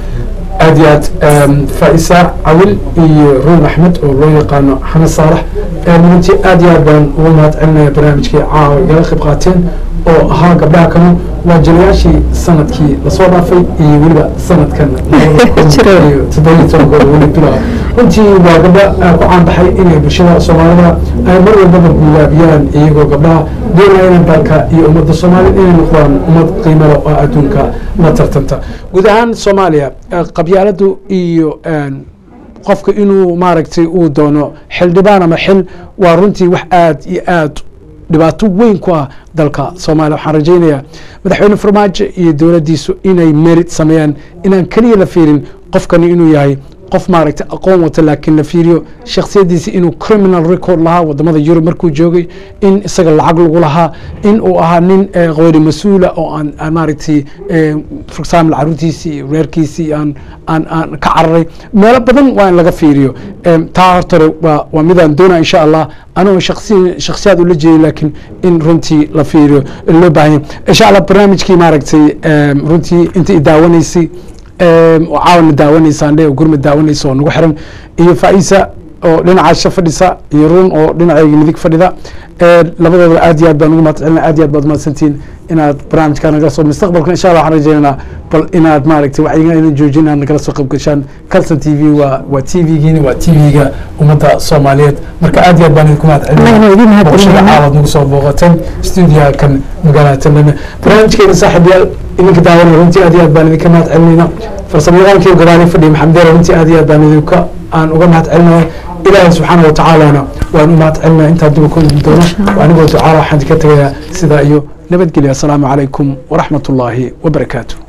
Speaker 1: aad iyo aad em, faisa cawil iyo ruun axmed oo loo yaqaano xamed saalax em, runtii aad iyo aad baan ugu mahad celinaya barnaamijkii caawa igala qayb qaateen oo ahaa gabdhaha kanu waa jirayaashii sanadkii lasoo dhaafay iyo weliba sanadkan labada kun
Speaker 2: Jiro.
Speaker 1: iyo toddoba iyo tobankooda weli bilaa runtii waa gabdha ah, ku caanbaxay inay bulshada soomaalida ay mar walbaba guulaabiyaan iyagoo gabdhaha doonaya inay dalka iyo ummadda soomaaliyed inay noqdaan ummad qiimo leh oo adduunka la tartanta guud ahaan soomaaliya eh, qabyaaladu iyo en, qofka inuu maaragtay uu doono xildhibaan ama xil waa runtii wax aad iyo aad dhibaato weyn ku ah dalka soomaaliya waxaan rajaynayaa madaxweyne farmaajo iyo dowladdiisu inay merit sameeyaan inaan keliya la fiirin qofkani inuu yahay qof maaragtay aqoon wata laakiin la fiiriyo shakhsiyadiisi inuu criminal record lahaa wadamada yurub markuu joogay in isaga lacag lagu lahaa in uu ahaa nin eh, qeyri mas-uula oo aan aan maaragtay eh, for example caruurtiisii iyo reerkiisii aan aan aan ka cararay meelo badan waa in laga fiiriyo Em, taa hortore waa waa midaan doonaa insha allah anigoo shakhsi shakhsiyaad ula jeedin laakiin in runtii la fiiriyo loo baahan yahay insha allah barnaamijkii maaragtay em, runtii inta i daawanaysay em, oo caawana daawanaysaan dhe oo gurmad daawanaysa oo nagu xiran iyo faisa oo dhinacaasha fadhisa iyo run oo dhinacayga midig fadhida Eh, labadooda aad iyo aad baan ugu mahad celina aad iyo aad baad mahadsantihiin inaad barnaamijkaa nagala soo mustaqbalka insha allah waxaan rajaynaynaa bal inaad maaragtay wacyiga inaan joojin inaad nagala soo qayb gashaan calson t v waa waa t v-giina waa t v-ga ummadda soomaaliyeed marka aad iyo aad baan idinku mahad
Speaker 2: Anagana idin mahad
Speaker 1: boqoshada
Speaker 2: celinayna.
Speaker 1: caawaad nagu soo booqateen stuudiyaha kan magaalada tandhame barnaamijkeena saaxiibyaal idinka daawanaya runtii aad iyo aad baan idinka mahad celinayna farsamayaqaankii gadaali fadhiya maxamed deere runtii aad iyo aad baan idinka aan uga mahad celinaya ilaahay subxaana wa tacaalana waan u mahad celinaya intaan dib u kulmi doono anigoo ducaa waxaan idinka tegayaa sidaa iyo nabadgelya asalaamu calaykum waraxmat ullaahi wabarakaatu